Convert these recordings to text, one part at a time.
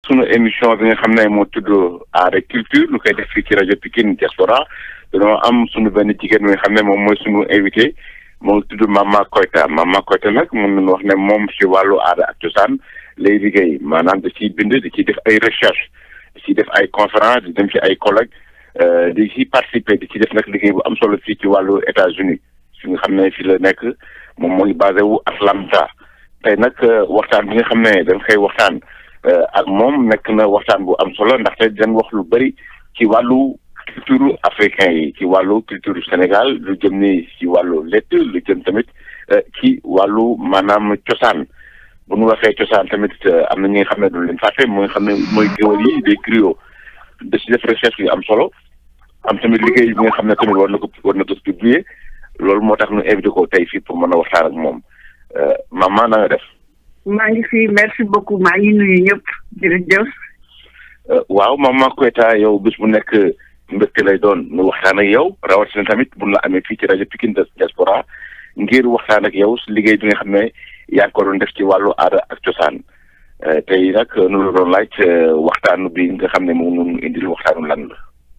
sunu émission bi nga xam ne moo tudd aada culture lu koy def fii ci rajo Pikine Diaspora dañoo am sunu benn jigéen bi nga xam ne moom mooy sunu invité moo tudd Mama Koita Mama Koita nag mun nañu wax ne moom ci wàllu aada ak cosaan lay liggéey maanaam da ciy bind di ciy def ay recherche di ciy def ay conférence di dem ci ay collègues di ci participer di ci def nag liggéey bu am solo fii ci wàllu États-Unis fi nga xam ne fi la nekk moom mooy basé wu Atlanta tey nag waxtaan bi nga xam ne dañ koy waxtaan ak moom nekk na waxtaan bu am solo ndaxte dañ wax lu bëri ci wàllu culture africain yi ci wàllu culture Sénégal lu jëm ni ci wàllu lett lu jëm tamit ci wàllu maanaam cosaan bu ñu waxee cosaan tamit am na ñi nga xam ne du leen fàtte mooy nga xam ne mooy géwël yi des griots da ci def recherche yu am solo am tamit liggéey bi nga xam ne tamit war na ko war na ko publier loolu moo tax ñu invité ko tey fii pour mën a waxtaan ak moom maman na nga def. maa ngi fi merci beaucoup maa ngi nuyu ñëpp jërëjëf. waaw maman Koita yow bis bu nekk mbégte lay doon nu waxtaan ak yow rawatina tamit bu la amee fii ci rajo Pikine Diaspora ngir waxtaan ak yow si liggéey bi nga xam ne yaa ngi ko doon def ci wàllu aada ak cosaan tey nag nu la doon laaj waxtaanu bi nga xam ne moom nu indil waxtaanu lan la.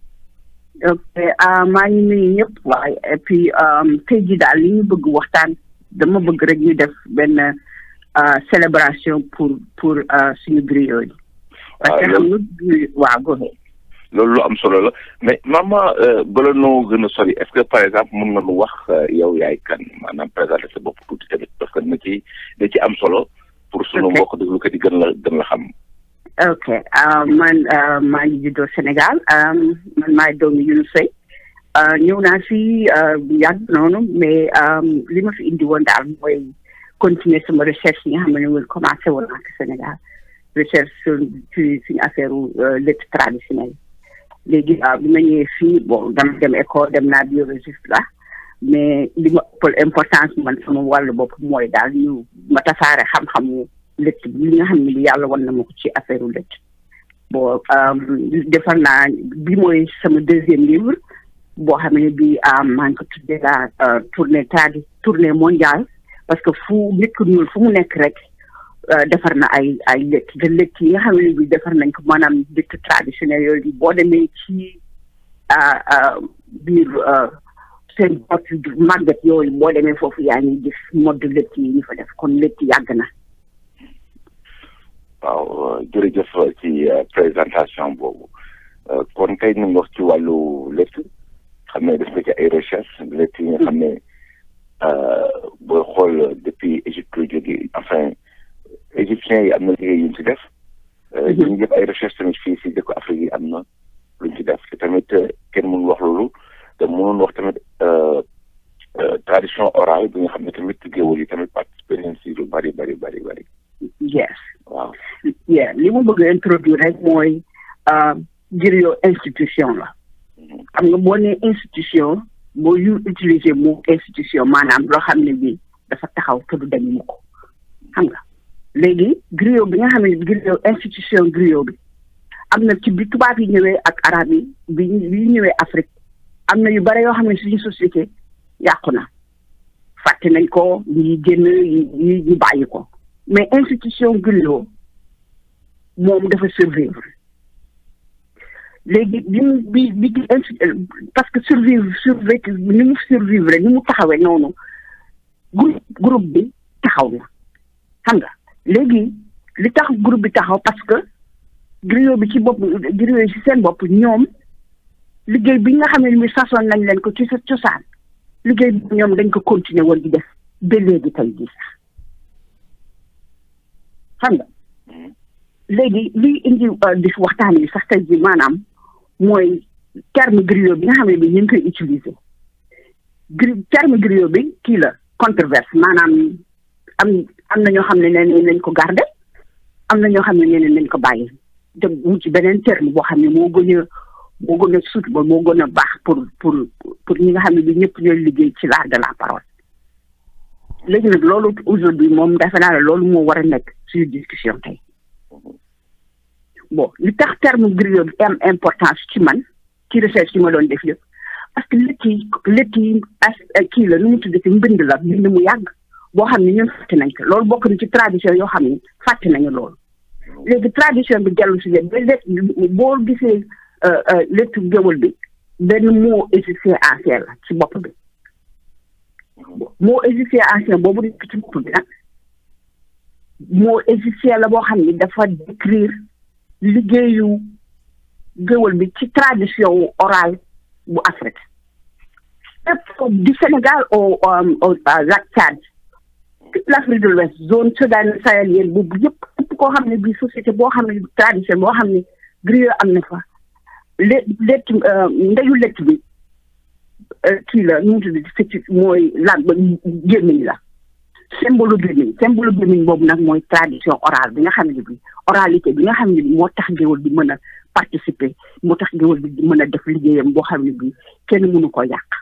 ok maa ngi nuyu ñëpp waaye et puis tey jii daal li ñu bëgg waxtaan dama bëgg rek ñu def benn célébration pour pour suñu griot yi. parce que xam nga waaw goxe loolu lu am solo la mais maman bala noo gën a sori est-ce que par exemple mën nga nu wax yow yaay kan maanaam présenter sa bopp tuuti tamit parce que na ci da ci am solo. pour sunu mbokk déglukat yi gën la gën la xam. ok man maa ngi juddoo Sénégal man maay doomu Younouss Seye ñëw naa fi yàgg noonu mais li ma fi indi woon daal mooy continuer sama recherche yi nga xam ne woon commencé woon naa ko Sénégal recherche sur ci suñu affaire lettre traditionnelle léegi bi ma ñëwee fii bon dama dem école dem naa biologiste la mais li ma ëppal importance man sama wàllu bopp mooy daal ñu ma tasaare xam-xamu lëtt bi li nga xam ne li yàlla wan na ma ko ci affaire u lëtt bon defar naa bi mooy sama deuxième livre boo xam ne bi maa ngi ko tuddee la tournée tradi tournée mondiale parce que fu nit ku ñuul fu mu nekk rek defar na ay ay lëtt te lëtt yi nga xam ne bi defar nañ ko maanaam lëtt traditionnel yooyu boo demee ci biir seen bot màggat yooyu boo demee foofu yaa ngi gis modd lëtt yi ñu fa def kon lëtt yàgg na waaw jërëjëf ci présentation boobu kon tey ñu wax ci wàllu lëtt xam ne def nga ci ay recherche lëtt yi nga xam ne booy xool depuis Égypte la jóge enfin égyptiens yi am na liggéey yuñ ci def ñu def ay recherche tamit fii si dëkku Afrique yi am na luñ ci def te tamit kenn mënul wax loolu te mënoon wax tamit tradition orale bi nga xam ne tamit géwël yi tamit participé nañ si lu bari bari bari bari yes waaw yeah li ma bëgg a introduire rek mooy griot institution la xam nga boo nee institution boo yu utiliser mu institution maanaam loo xam ne bi dafa taxaw te du dañ mu ko xam nga léegi griot bi nga xam ne griot institution griot bi am na ci bi tubaab yi ñëwee ak arab yi bi bi ñëwee Afrique am na yu bare yoo xam ne suñu société yàqu na fàtte nañ ko yi génn yi ñu bàyyi ko mais institution griot moom dafa survivre léegi bi mu bi bi parce que survivre survivre ni mu survivre ni mu taxawee noonu groupe groupe bi taxaw na xam nga léegi li tax groupe bi taxaw parce que griot bi ci bopp griot yi ci seen bopp ñoom liggéey bi nga xam ne mi sasoon nañ leen ko ci sa cosaan liggéey bi ñoom dañ ko continuer woon di def ba léegi tey jii sax xam nga léegi liy indi di waxtaan yi sax tey jii maanaam mooy terme griot bi nga xam ne bi ñu ngi koy utiliser gri terme griot bi kii la controverse maanaam am am na ñoo xam ne nee nañ ko garder am na ñoo xam ne nee nañ ko bàyyi te mu ci beneen terme boo xam ne moo gën a moo gën a sut ba moo gën a baax pour pour pour ñi nga xam ne bi ñëpp ñooy liggéey ci l'art de la parole léegi nag loolu aujourd'hui moom defe naa ne loolu moo war a nekk suñu discussion tey bon li tax terme griot bi am importance ci man ci recherche yi ma doon def yëpp parce que létt yi létt yi as kii la nu mu tudd ci mbind la mbind mu yàgg boo xam ne ñun fàtte nañ ko loolu bokk na ci tradition yoo xam ne fàtte nañu loolu léegi tradition bi dellu si leen ba létt boo gisee léttu géwël bi benn mot égyptien ancien la ci bopp bi mot égyptien ancien boobu nekk ci bopp bi nag mot égyptien la boo xam ni dafa décrire liggéeyu géwël bi ci tradition orale bu Afrique lépp du Sénégal au au lac Tchad toute l'Afrique de l'Ouest zone Soudan sahélienne boobu yëpp yëpp koo xam ne bii société boo xam ne tradition boo xam ne griot am na fa lé létt ndeyu létt bi kii la nu mu tudd fecc mooy laaj ba gémmiñ la symbole gémmiñ symbole gémmiñ boobu nag mooy tradition orale bi nga xam ne bi oralité bi nga xam ne bi moo tax géwël bi mën a participer moo tax géwël bi mën a def liggéeyam boo xam ne bi kenn mënu ko yàq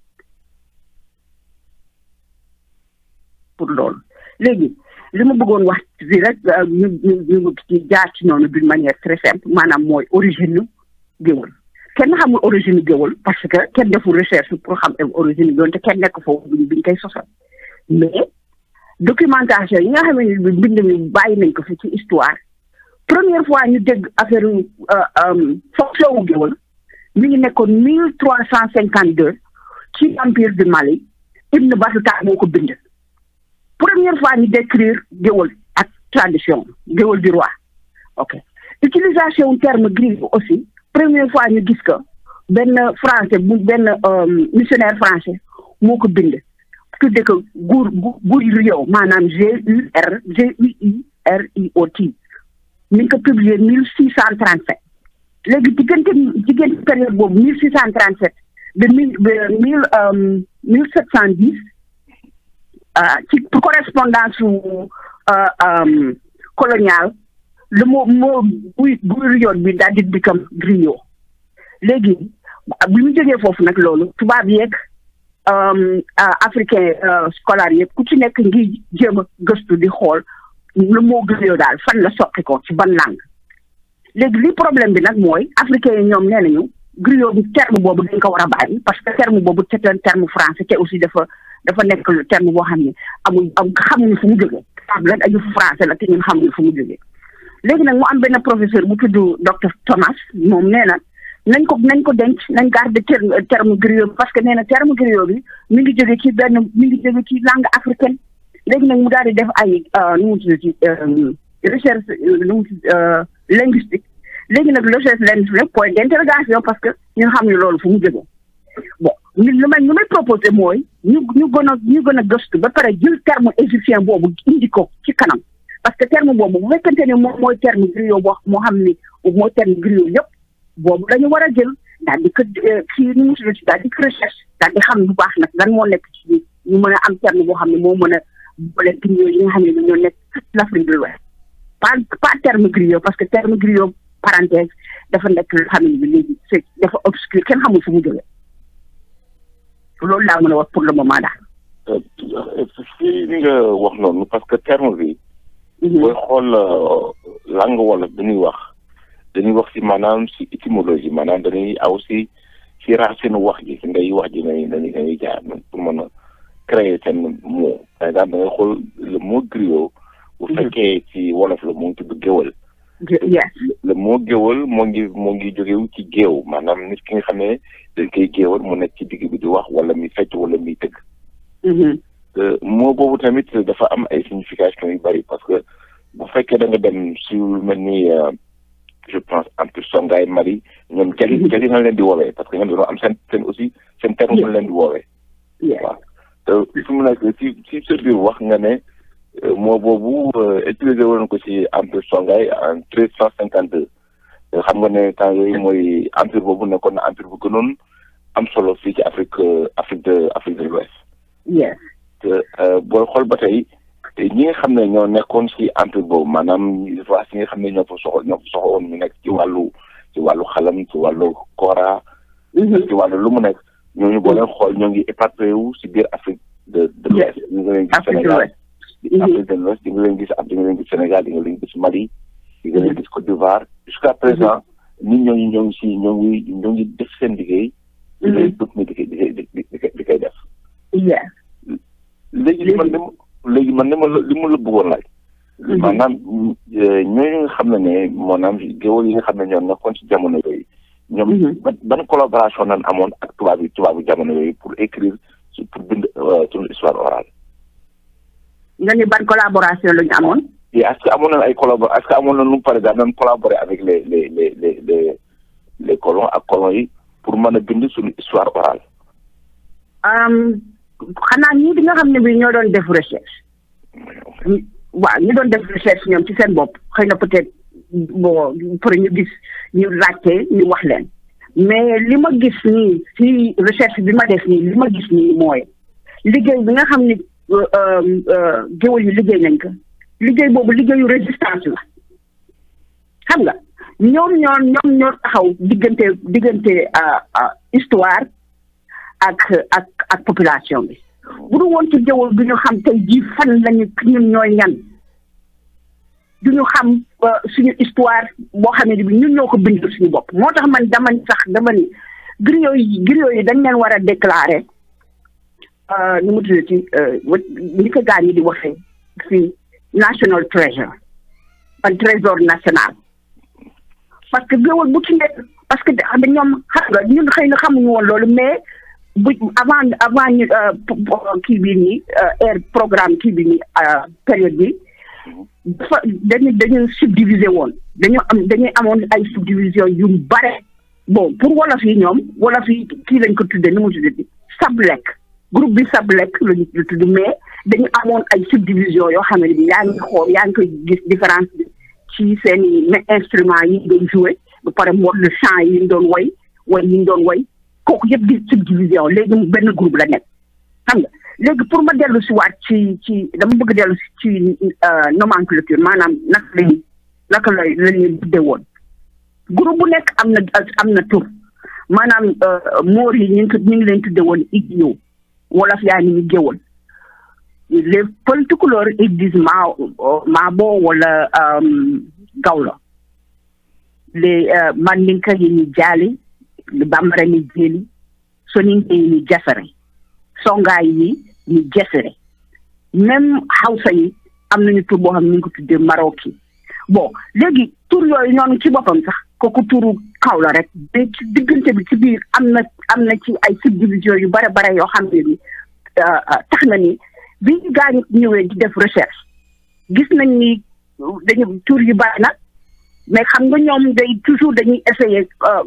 pour loolu léegi li ma bëggoon wax fii rek ñu ñu ñu ci jaar ci noonu d'une manière très simple maanaam mooy origine nu géwël kenn xamul origine géwël parce que kenn deful recherche pour xam origine géwël te kenn nekk foofu biñ biñ koy sosal mais documentation yi nga xam ne bi mbind mi bàyyi nañ ko fi ci histoire première fois ñu dégg affaire fonction wu géwël mi ngi nekkoon mille trois cent cinquante deux ci empire du Mali Ibn Battuta moo ko bind première fois ñu décrire géwël ak tradition géwël du roi ok utilisation terme griot aussi première fois ñu gis ko benn français bu benn missionnaire français moo ko bind tudde ko gur guriot maanaam G U R G U I R I O T mi ngi ko publié mille six cent trente sept léegi diggante diggante période boobu mille six cent trente sept de mille mille mille sept cent dix ci correspondance su colonial le mot moo buy griot bi daal di dikkam griot léegi bi mu jógee foofu nag loolu tubaab yeeg africain scolaire yëpp ku ci nekk ngi jéem a gëstu di xool le mot griot daal fan la soqi ko ci ban langue léegi li problème bi nag mooy africain yi ñoom nee nañu griot bi terme boobu dañ ko war a bàyyi parce que terme boobu c'est un terme français te aussi dafa dafa nekk terme boo xam ne amul am xamuñu fu mu jógee tubaab la dañu français la te ñun xamuñu fu mu jógee léegi nag mu am benn professeur bu tudd docteur Thomas moom nee na nañ ko nañ ko denc nañ garder terme terme griot bi parce que nee na terme griot bi mi ngi jóge ci benn mi ngi jóge ci langue africaine léegi nag mu daal di def ay nu mu tudd ci recherche nu mu tudd linguistique léegi nag recherche linguistique point d'interrogation parce que ñun xam ne loolu fu mu jógee bon ñu lu may ñu may proposé mooy ñu ñu gën a ñu gën a gëstu ba pare jël terme égyptien boobu indi ko ci kanam parce que terme boobu bu fekkente ne moom mooy terme griot boo moo xam ni mooy terme griot yëpp boobu dañu war a jël daal di ko kii nu mu tudd daal di ko recherche daal di xam bu baax nag lan moo nekk ci ñu mën a am terme boo xam ne moo mën a boole griot yi nga xam ne ñoo nekk toute l'Afrique de l'Ouest pas pas terme griot parce que terme griot parenthèse dafa nekk loo xam ne bi léegi c'est dafa obscur kenn xamul fu mu jógee loolu laa mën a wax pour le moment daal. fii li nga wax noonu parce que terme bi. booy xool langue wolof dañuy wax dañuy wax si maanaam si étymologie maanaam dañuy aw si si racine wax ji si ndey wax ji nañu nañu dañuy jaar pour mën a créer seen mot par exemple da ngay xool le mot griot. bu fekkee ci wolof la moo ngi tudd géwël. le mot géwël moo ngi moo ngi jógewu ci géew maanaam nit ki nga xam ne dañ koy géewal mu nekk ci digg bi di wax wala mi fecc wala mi tëgg. moo boobu tamit dafa am ay signification yu bari parce que bu fekkee da nga dem si lu mel ni je pense entre Songhai Mali ñoom jali jali nga leen di woowee parce que ñoom dañoo am seen seen aussi seen terme bu leen di woowee. waaw te fi mu nekk si si sa biir wax nga ne moo boobu utilisé woon ko si empire Songhai en treize cent cinquante deux xam nga ne temps yooyu mooy empire boobu nekkoon na empire bu gënoon am solo fii ci Afrique Afrique de Afrique de l'Ouest. yes. te booy xool ba tey ñi nga xam ne ñoo nekkoon ci empire boobu maanaam fois si nga xam ne ñoo fa soxla ñoo fa soxla woon ñu nekk ci wàllu ci wàllu xalam ci wàllu kora. ci wàllu lu mu nekk ñooñu boo leen xool ñoo ngi éparpillé wu ci biir Afrique de de l'Ouest. ñu ngi leen gis Sénégal Afrique de l'Ouest di nga leen gis di nga leen gis Sénégal di nga leen gis Mali. di nga leen gis Côte d'Ivoire. jusqu'à présent nit ñooñu ñoo ngi ci ñoo ngi ñoo ngi def seen liggéey. di koy di koy di koy di koy def. léegi man li ma léegi man li ma la li ma la bëggoon laaj maanaam ñooñu nga xam ne ne maanaam géwël yi nga xam ne ñoo nekkoon ci jamono yooyu. ñoom ban ban collaboration nan amoon ak tubaab yi tubaabu jamono yooyu pour écrire pour bind suñu histoire orale. nga ni ban collaboration la ñu amoon. et est-ce que amoon na ay collabor est-ce que amoon na nu par exemple nan collaborer avec les les les les les les colons ak colons yi pour mën a bind suñu histoire orale. xanaa ñii di nga xam ne bi ñoo doon def recherche. waaw ñu doon def recherche ñoom ci seen bopp xëy na peut-être bon pour ñu gis ñu laajte ñu wax leen mais li ma gis nii ci recherche bi ma def nii li ma gis nii mooy liggéey bi nga xam ni géwël yi liggéey nañ ko liggéey boobu liggéeyu résistance la xam nga ñoom ñoo ñoom ñoo taxaw diggante diggante histoire ak ak ak population bi bu du woon ci géwël du ñu xam tey jii fan lañu ñun ñooy ñan du ñu xam suñu histoire boo xam ne bi ñun ñoo ko bind suñu bopp moo tax man dama sax dama ni griot yi griot yi dañ leen war a déclarer nu mu tuddati ni ko gaa ñi di waxee fii national treasure un trésor national parce que géwël bu ci nekk parce que da ñoom xam nga ñun xëy na xamuñu woon loolu mais bu avant avant ñu kii bii nii air programme kii bi nii période bi dafa dañu dañu subdivisé woon dañu am dañuy amoon ay subdivision yu bare bon pour wolof yi ñoom wolof yi kii lañ ko tuddee ni mu tuddee sablek groupe bi sablek lañu tudd mais dañu amoon ay subdivision yoo xam ne bi yaa ngi xool yaa ngi koy gis différence bi ci seen i instrument yi ñu doon joué ba pare mot le chant yi ñu doon woy woy yi ñu doon woy kooku yëpp di subdivision léegi mu benn groupe la nekk xam nga léegi pour ma dellu si waat ci ci dama bëgg dellu si ci nomenclature maanaam naka lañu naka la la ñuy tuddee woon groupe bu nekk am na am na tur maanaam moor yi ñu ngi ñu ngi leen tuddee woon igloo wolof yaa ni ñu géwoon les pël tukulóor ils disent maa maabo wala gawlo les mandinka yi ñu jaali bambara ni jéeli soninke yi ñu jasare songaay yi ñu jasare même xawsa yi am nañu tur boo xam ne ñu ngi ko tuddee maroki bon léegi tur yooyu noonu ci boppam sax kooku turu kaw la rek mais ci diggante bi ci biir am na am na ci ay subdivision yu bare bare yoo xam ne ni tax na ni bi ñu gaañu ñëwee di def recherche gis nañ ni dañu tur yu bari na mais xam nga ñoom day toujours dañuy essayer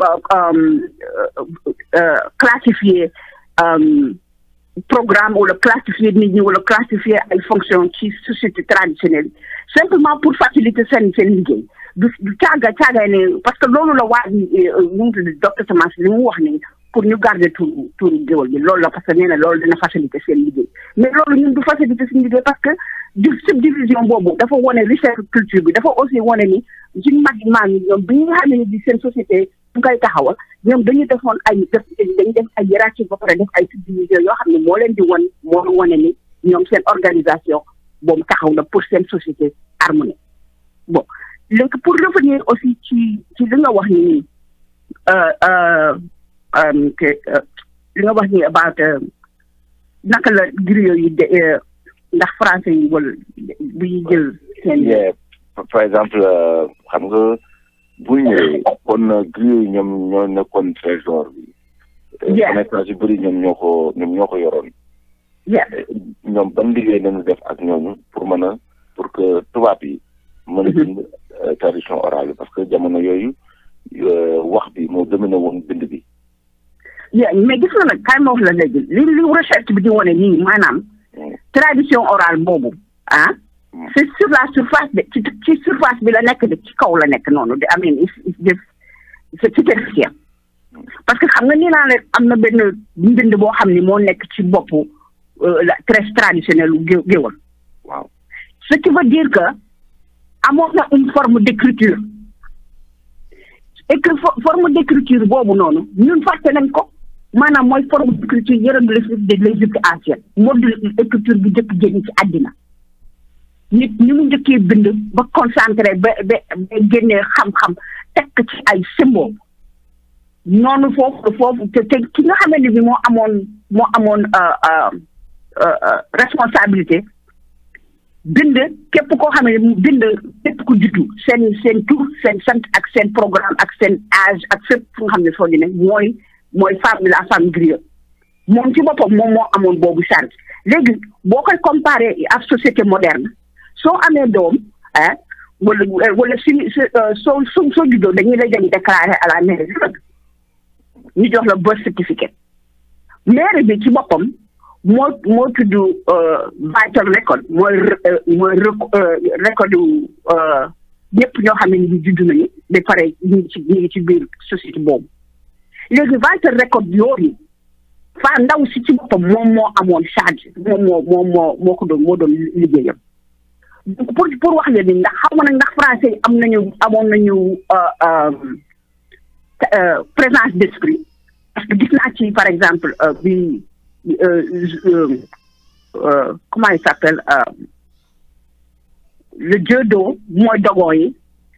classifier programme wala classifier nit ñi wala classifier ay fonction ci société traditionnelle simplement pour faciliter seen seen liggéey du du caaga caaga ne parce que loolu la waa ji ñu ngi tudd docteur Semence li mu wax ni pour ñu garder turu turu géwal bi loolu la parce que nee na loolu dina faciliter seen liggéey mais loolu ñun du faciliter seen liggéey parce que di subdivision boobu dafa wone recherche culture bi dafa aussi wone ni suñu mag yi maam yi ñoom bi nga xam ne bi seen société bu koy taxawal ñoom dañu defoon ay def dañu def ay hiérarchie ba pare def ay subdivision yoo xam ne moo leen di won moo wone ni ñoom seen organisation boobu taxaw na pour seen société harmonie bon léegi pour revenir aussi ci ci li nga wax ni nii li nga wax ni about naka la griot yi de ndax français yi wala bu ñuy jël seen par exemple xam nga bu ñëwee kon griot yi ñoom ñoo nekkoon trésor bi connaissance yu bëri ñoom ñoo ko ñoom ñoo ko yoroon ñoom ban liggéey nañu def ak ñooñu pour mën a pour que tubaab yi mën a bind tradition orale bi parce que jamono yooyu wax bi moo dominé woon bind bi mais gis nga nag kaay ma wax la léegi li li recherche bi di wane nii maanaam tradition orale boobu ah c'est sur la surface de ci ci surface bi la nekk de ci kaw la nekk noonu de amin def c'est superficiel parce que xam nga nii naa ne am na benn mbind boo xam ni moo nekk ci boppu la très traditionnel gé géwal waaw ce qui veut dire que amoon na une forme d'écriture et que forme d'écriture boobu noonu ñun fàtte nañ ko maanaam mooy forme d'écriture hiéroglyphique de l'Égypte ancienne mode écriture bi njëkk génn ci àddina nit ñi mu njëkkee bind ba concentré ba ba ba génnee xam-xam tekk ci ay symbole noonu foofu foofu te te ki nga xamante ni moo amoon moo amoon responsabilité bind képp koo xam ne bind képp ku juddu seen seen tur seen sant ak seen programme ak seen âge ak fépp fu nga xam ne foo di ne mooy mooy femme la femme griotte moom ci boppam moom moo amoon boobu charge léegi boo koy comparé ak société moderne soo amee doom ah wala wala si soo soo soo juddoo dañuy lay dem déclarer à la mairie ñu jox la birth certificate mairie bi ci boppam moo moo tudd vital record mooy mooy record ñëpp ñoo xam ne ñu judd nañu ba pare ñu ngi ci ñu ngi ci biir société boobu léegi vital record yooyu fa ndaw si ci boppam moom moo amoon charge moom moo moom moo moo ko doon moo doon liggéeyam donc pour pour wax leen ni ndax xam nga nag ndax français yi am nañu amoon nañu présence d'esprit parce que gis naa ci par exemple bi comment il s'appelle le judo mooy dogon yi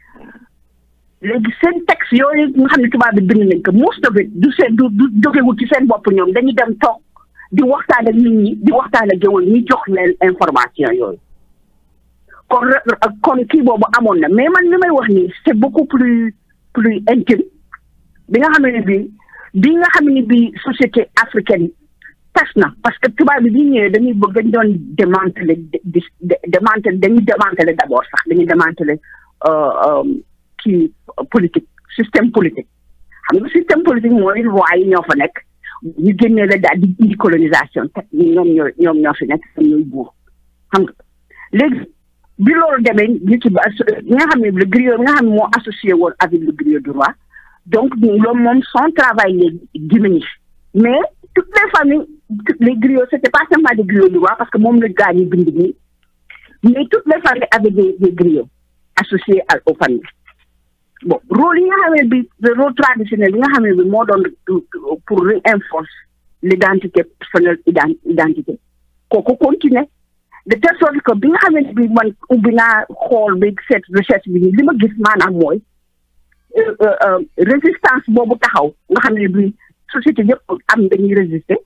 léegi seen texte yooyu nga xam ne tubaab bi bind nañ ko most of it du seen du du jógewul ci seen bopp ñoom dañuy dem toog di waxtaan ak nit ñi di waxtaan ak géwël ñi jox leen information yooyu kon kon kii boobu amoon na mais man li may wax nii c'est beaucoup plus plus intime bi nga xam ne bi bi nga xam ne bi société africaine tas na parce que tubaab bi bi ñëwee dañuy bëgg dañ doon démanteler démanteler dañuy démanteler d'abord sax dañuy démanteler kii politique système politique xam nga système politique mooy loi yi ñoo fa nekk ñu génnee la daal di indi colonisation te ñoom ñoo ñoom ñoo fi nekk ñooy buur xam nga léegi bi loolu demee ñu ci ba nga xam ne le griot nga xam ne moo associé woon avec le griot du roi donc loolu moom son travail léegi diminue mais toutes les familles les griots c'était pas seulement des griots du roi parce que moom la gaa ñu bind nii mais toutes les familles avaient des des griots associés aux familles bon rôle yi nga xam ne bi le rôle traditionnel yi nga xam ne bi moo doon pour renforcer l'identité personnelle identité kooku continuer de telle sorte que bi nga xam ne bi man ubbi naa xool bi cette recherche bi li ma gis maanaam mooy résistance boobu taxaw nga xam ne bi société yëpp am dañuy résister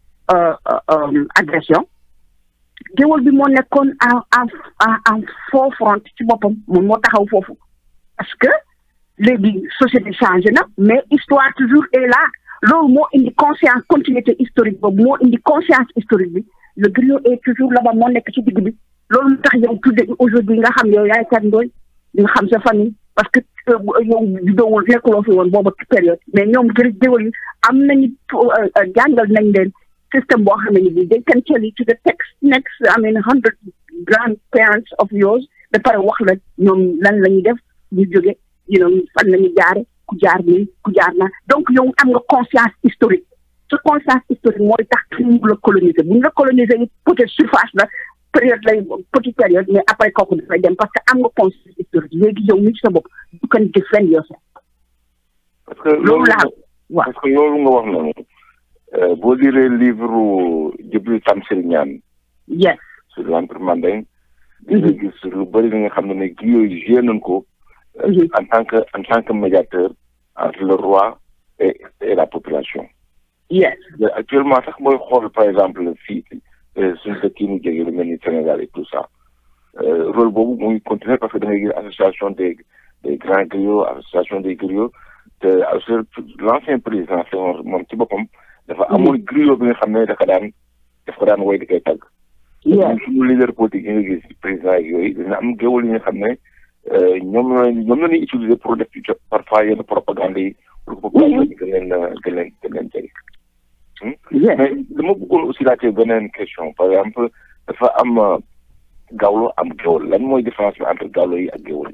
agression géwal bi moo nekkoon en en en faux front ci boppam moom moo taxaw foofu parce que léegi société changé na mais histoire toujours est là loolu moo indi conscience continuité historique boobu moo indi conscience historique bi le griot est toujours là-bas moo nekk ci digg bi loolu mu tax yow tudde aujourd'hui nga xam yow yaay kat ndooy nga xam sa famille parce que yow judoowul nekkuloo fi woon booba période mais ñoom gër géwal yi am nañu jàngal nañ leen système boo xam ne bi they can tell you to the text next I mean hundred grandparents of yours ba pare wax la ñoom lan la ñuy def ñu jóge you know fan la ñu jaare ku jaar nii ku jaar na donc yow am nga conscience historique sa conscience historique mooy tax ñu la coloniser bu ñu la coloniser it peut-être surface la période lay petite période mais après kooku dafay dem parce que am nga conscience historique léegi yow mi ci sa bopp you can defend yourself parce que loolu laa waaw parce que loolu nga wax noonu boo liree livre Djibril Tamsir Niane yes sur l'Empire mandingue di nga gis lu bëri li nga xam ne ne gi yooyu joué nañ ko en tant que en tant que médiateur entre le roi et et la population yes actuellement sax mooy xool par exemple fii suñu dëkk yi ñu jege lu mel ni Sénégal et tout ça rôle boobu muy continuer parce que da ngay gis association des des grands griots association des griots te l'ancien président Senghor moom ci boppam dafa amoon griot bi nga xam ne dafa daan daf ko daan woy di koy tàgg suñu leader politique yi nga gis président yi yooyu dina am géwal yi nga xam ne ñoom la ñoom la ñuy utiliser pour def ci parfois yenn propagande yi pour que population bi gën leen gën leen gën leen jege mais dama bëggoon aussi laajte beneen question par exemple dafa am gawlo am géwal lan mooy différence bi entre gawlo yi ak géwal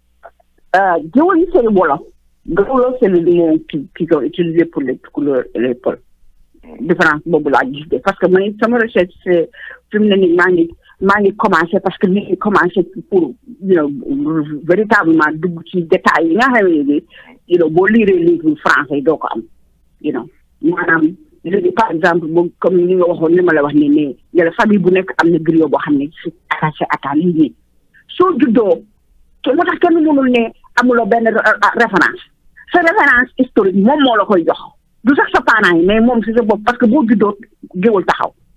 yi géwal yi c'est wolof gawlo c'est le mot qui qui sont utilisés pour les couleurs et les peuples différence boobu laa gis de parce que man sama recherche c'est fi mu ne nii maa ngi maa ngi commencé parce que mi ngi commencé pour you know véritablement dugg ci détails yi nga xam ne ni you know boo liiree livre français doo ko am you know maanaam léegi par exemple boo comme ni nga waxoon ni ma la wax ne ne ne la famille bu nekk am na griot boo xam ne c'est attaché à ta lignée soo juddoo te moo tax kenn mënul ne amuloo benn référence sa référence historique moom moo la koy jox du sax sa parents yi mais moom si sa bopp parce que boo juddoo géwal taxaw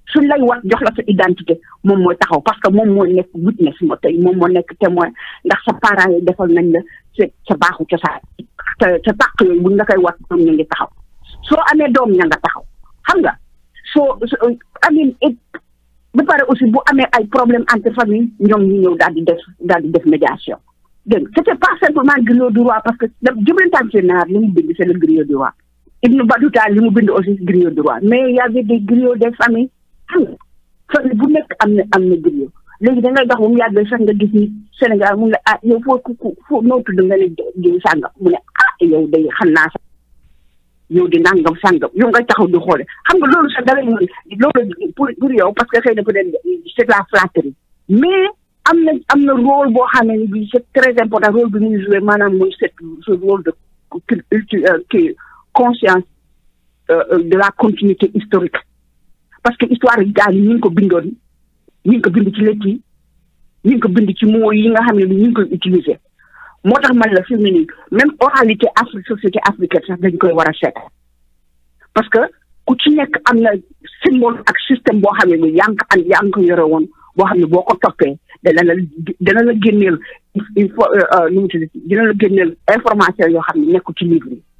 suñ lay wax jox la sa identité moom mooy taxaw parce que moom mooy nekk witness moo tey moom moo nekk témoin ndax sa parents yi defal nañ la sa sa baaxu cosaan te sa tàq yooyu buñ la koy wat ñoom ñu ngi taxaw soo amee doom ña nga taxaw xam nga soo amin ba pare aussi bu amee ay problème entre famille ñoom ñu ñëw daal di def daal di def médiation dégg nga c'était pas simplement griot du roi parce que Djibril Tamsir Nar li mu bind c'est le griot du roi Ibn Battuta li mu bind aussi griot du roi mais y avait des griots des familles xam nga famille bu nekk am na am na griot léegi da ngay dox ba mu yàgg sax nga gis ni Sénégal mu ne ah yow foo ku foo noo tudd nga ne jiw sàngam mu ne ah yow day xam naa sax yow di nangam sàngam yow ngay taxaw di xoole xam nga loolu sax dara mën loolu pour pour yow parce que xëy na peut-être c'est la flatterie mais am na am na rôle boo xam ne bi c'est très important rôle bi muy joué maanaam mooy cette ce rôle de qui conscience de la continuité historique parce que histoire yi daal ñu ngi ko bindoon ñu ngi ko bind ci lettres yi ñu ngi ko bind ci mots yi nga xam ne ñu ngi koy utiliser moo tax man la fi mu ne nii même oralité Afrique société africaine sax dañ koy war a seet parce que ku ci nekk am na symbole ak système boo xam ne ni yaa ngi ko am yaa ngi ko yore woon boo xam ne boo ko toppee dana la dana la génneel il faut nu mu tudd dina la génneel information yoo xam ne nekku ci livre yi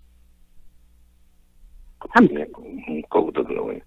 xam nga. kooku dëgg la way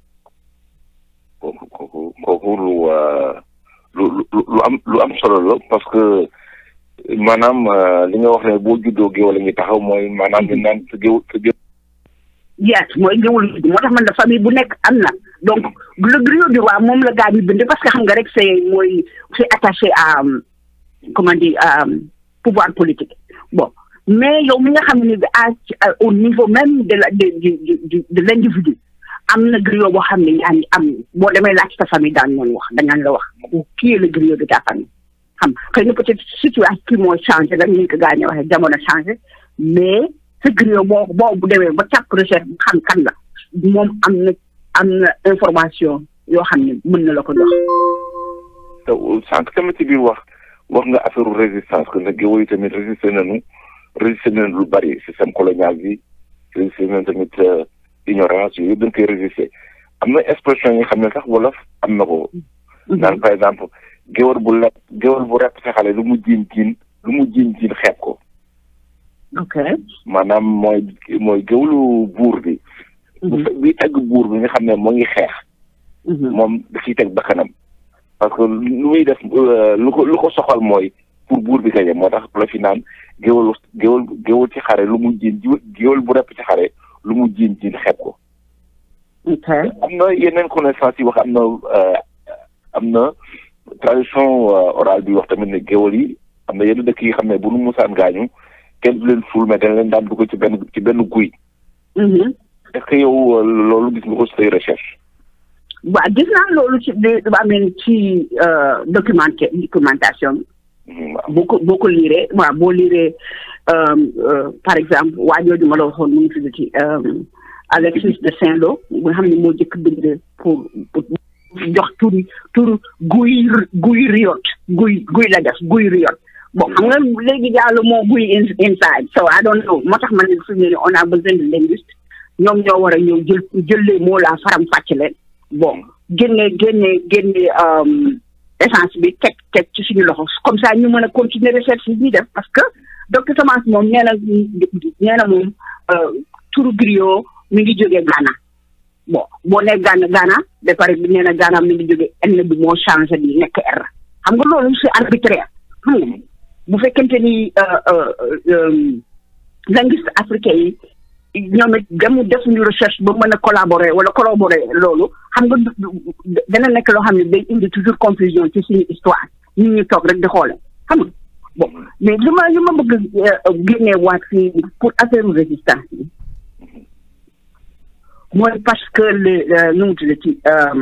kooku kooku kooku lu lu lu am lu am solo la parce que maanaam li nga wax ne boo juddoo géew la ngi taxaw mooy maanaam ñu naan sa géew sa géew. yes mooy géewul moo tax man la famille bu nekk am na donc le griot du roi moom la gaa yi bind parce que xam nga rek c'est mooy c'est attaché à comment dire pouvoir politique bon mais yow mi nga xam ne bi à au niveau même de la de de de l'individu am na griot boo xam ne yaa ngi am boo demee laaj ta famille daan ñoon wax dañaan la wax qui est le griot de ta famille xam xëy na peut-être situation kii mooy changé rek ñu ko gaa ñi waxee jamono changé mais sa griot boo boo bu demee ba càpp recherche bu xam kan la moom am na am na information yoo xam ne mën na la ko jox. te sànq tamit ci biir wax wax nga affaire résistance que nag géwél yi tamit résister nañu résister nañu lu bari système colonial bi résister nañu tamit ignorance yooyu yëpp dañ koy résister am na expression yi nga xam ne sax wolof am na ko. naan par exemple géwél bu lepp géwél bu repp sa xale lu mu jiin jiin lu mu jiin jiin xeeb ko. ok maanaam mooy mooy géwlu buur bi. bu fe bi tagg buur bi nga xam ne moo ngi xeex. moom da ciy teg bakkanam. parce que lu muy def lu ko lu ko soxal mooy pour buur bi gañe moo tax la fi naan géwal géwal géwal ci xare lu mu jiin géwal bu repp ci xare lu mu jiin jiin xeeb ko. ok am na yeneen connaissance yi wax am na am na tradition orale bi wax tamit ne géwal yi am na yenn dëkk yi xam ne bu nu musaan gaañu. kenn du leen ful mais dañ leen daan dugg ci benn ci benn guy. est-ce que yow loolu gis nga ko say recherche. waaw gis naa loolu ci di amee ci documenté documentation boo ko boo ko liiree waaw boo liiree par exemple waa jooju ma la waxoon mu ngi tudd ci Alexis de Saint-Lô nga xam ne moo jëkk bind pour pour jox turi tur guy guy riot guy guy la def guy riot bon xam nga léegi jàll moo guy inside so I don't know moo tax man ne suñu ne on a besoin de linguiste ñoom ñoo war a ñëw jël jël les mots la faram fàcc leen bon génne génne génne essence bi teg teg ci suñu loxo comme ça ñu mën a continuer recherche yi ñuy def parce que docteur Thomas moom nee na nee na moom turu griot mi ngi jógee Ghana bon boo nee Ghana Ghana ba pare nee na Ghana mi ngi jógee N bi moo changé bi nekk R xam nga loolu c'est arbitraire xam nga bu fekkente ni linguiste africain yi ñoom it dem defuñu recherche ba mën a collaborer wala collaborer loolu xam nga dana nekk loo xam ne day indi toujours confusion ci suñu histoire ñun ñu toog rek di xoole xam nga bon mais li ma li ma bëgg génnee waat fii pour affaire résistance yi mooy parce que le nu mu tudd ci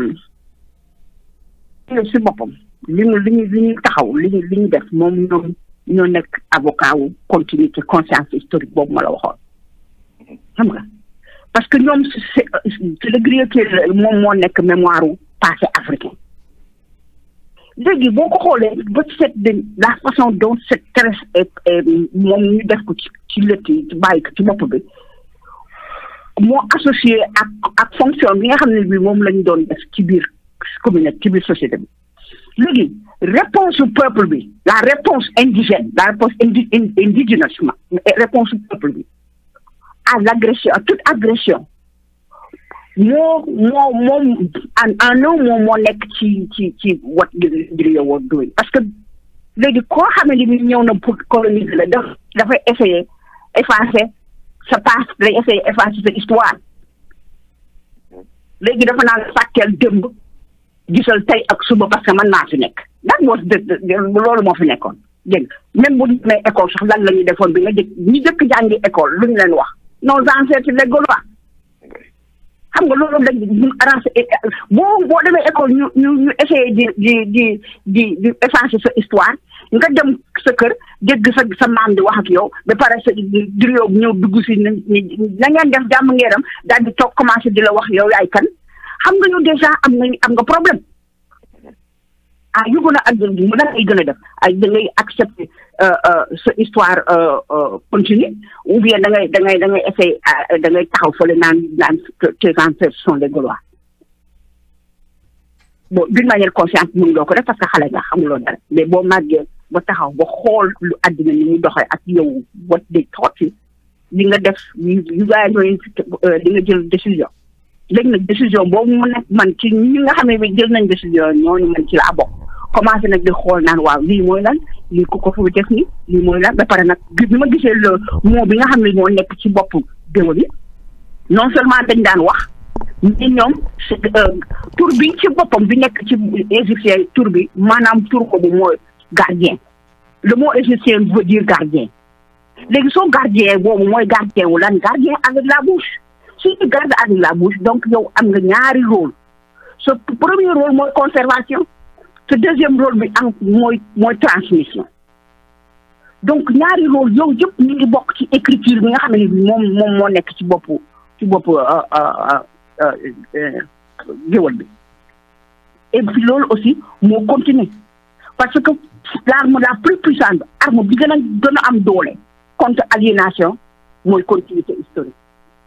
si boppam li ñu li ñu li ñu taxaw li ñu li ñu def moom ñoom ñoo nekk avocat wu continuité conscience historique boobu ma la waxoon xam nga parce que ñoom c'est le griot qui moom moo nekk mémoire wu passé africain léegi boo ko xoolee ba seet de la façon dont cette tresse moom ñu def ko ci ci lëtt yi ci bàyyi ko ci bopp bi moo associé ak ak fonction bi nga xam ne bi moom lañu doon def ci biir communauté ci biir société bi léegi réponse su peuple bi la réponse indigène la réponse indi indigène réponse su peuple bi à l'agression à toute agression moo moo moom en en un mot moo nekk ci ci ci what Guerrilla was doing parce que léegi koo xam ne ni ñëw na pour coloniser la daf dafay essayer effacer sa passé day essayer effacer sa histoire léegi dafa naan fàtteel démb gisal tey ak suba parce que man naa fi nekk lan moo loolu moo fi nekkoon dégg même bu ñu demee école sax lan la ñuy defoon bi nga jëkk ñi jëkk jàngi école lu ñu leen wax nos ancêtres les Gaulois xam nga loolu dañ ñu arrangé boo boo demee école ñu ñu ñu essayé di di di di di effacer sa histoire nga dem sa kër dégg sa sa maam di wax ak yow ba pare sa durée ñëw dugg si na ngeen def jàmm ngeeram daal di toog commencé di la wax yow yaay kan xam nga yow déjà am nga am nga problème ah yu gën a ak mu da ngay gën a def ay da ngay accepter sa histoire continue ou bien da ngay da ngay da ngay essayer da ngay taxaw fële naan naan tes ancêtres sont les Gaulois bon d'une manière consciente mun loo ko def parce que xale nga xamuloo dara mais boo màggee ba taxaw ba xool lu àddina ni muy doxee ak yow what they taught you di nga def yu gars yi di nga jël décision léegi nag décision boobu mu nekk man ci ñi nga xam ne bi jël nañ décision ñooñu man ci laa bokk commencé nag di xool naan waaw lii mooy lan lii ku ko fi def ni lii mooy lan ba pare nag bi ma gisee le mot bi nga xam ne moo nekk ci bopp géwël yi non seulement dañ daan wax mais ñoom tur bi ci boppam bi nekk ci égyptien tur bi maanaam tur ko bu mooy gardien le mot égyptien veut dire gardien léegi soo gardien boobu mooy gardien wu lan gardien avec la bouche si tu gardes avec la bouche donc yow am nga ñaari rôle sa premier rôle mooy conservation sa deuxième rôle bi am mooy mooy transmission donc ñaari rôle yow yëpp ñu ngi bokk ci écriture bi nga xam ne moom moom moo nekk ci bopp ci bopp géwal bi et puis loolu aussi moo continuer parce que l'arme la plus puissante arme bi gën a gën a am doole contre aliénation mooy continuité historique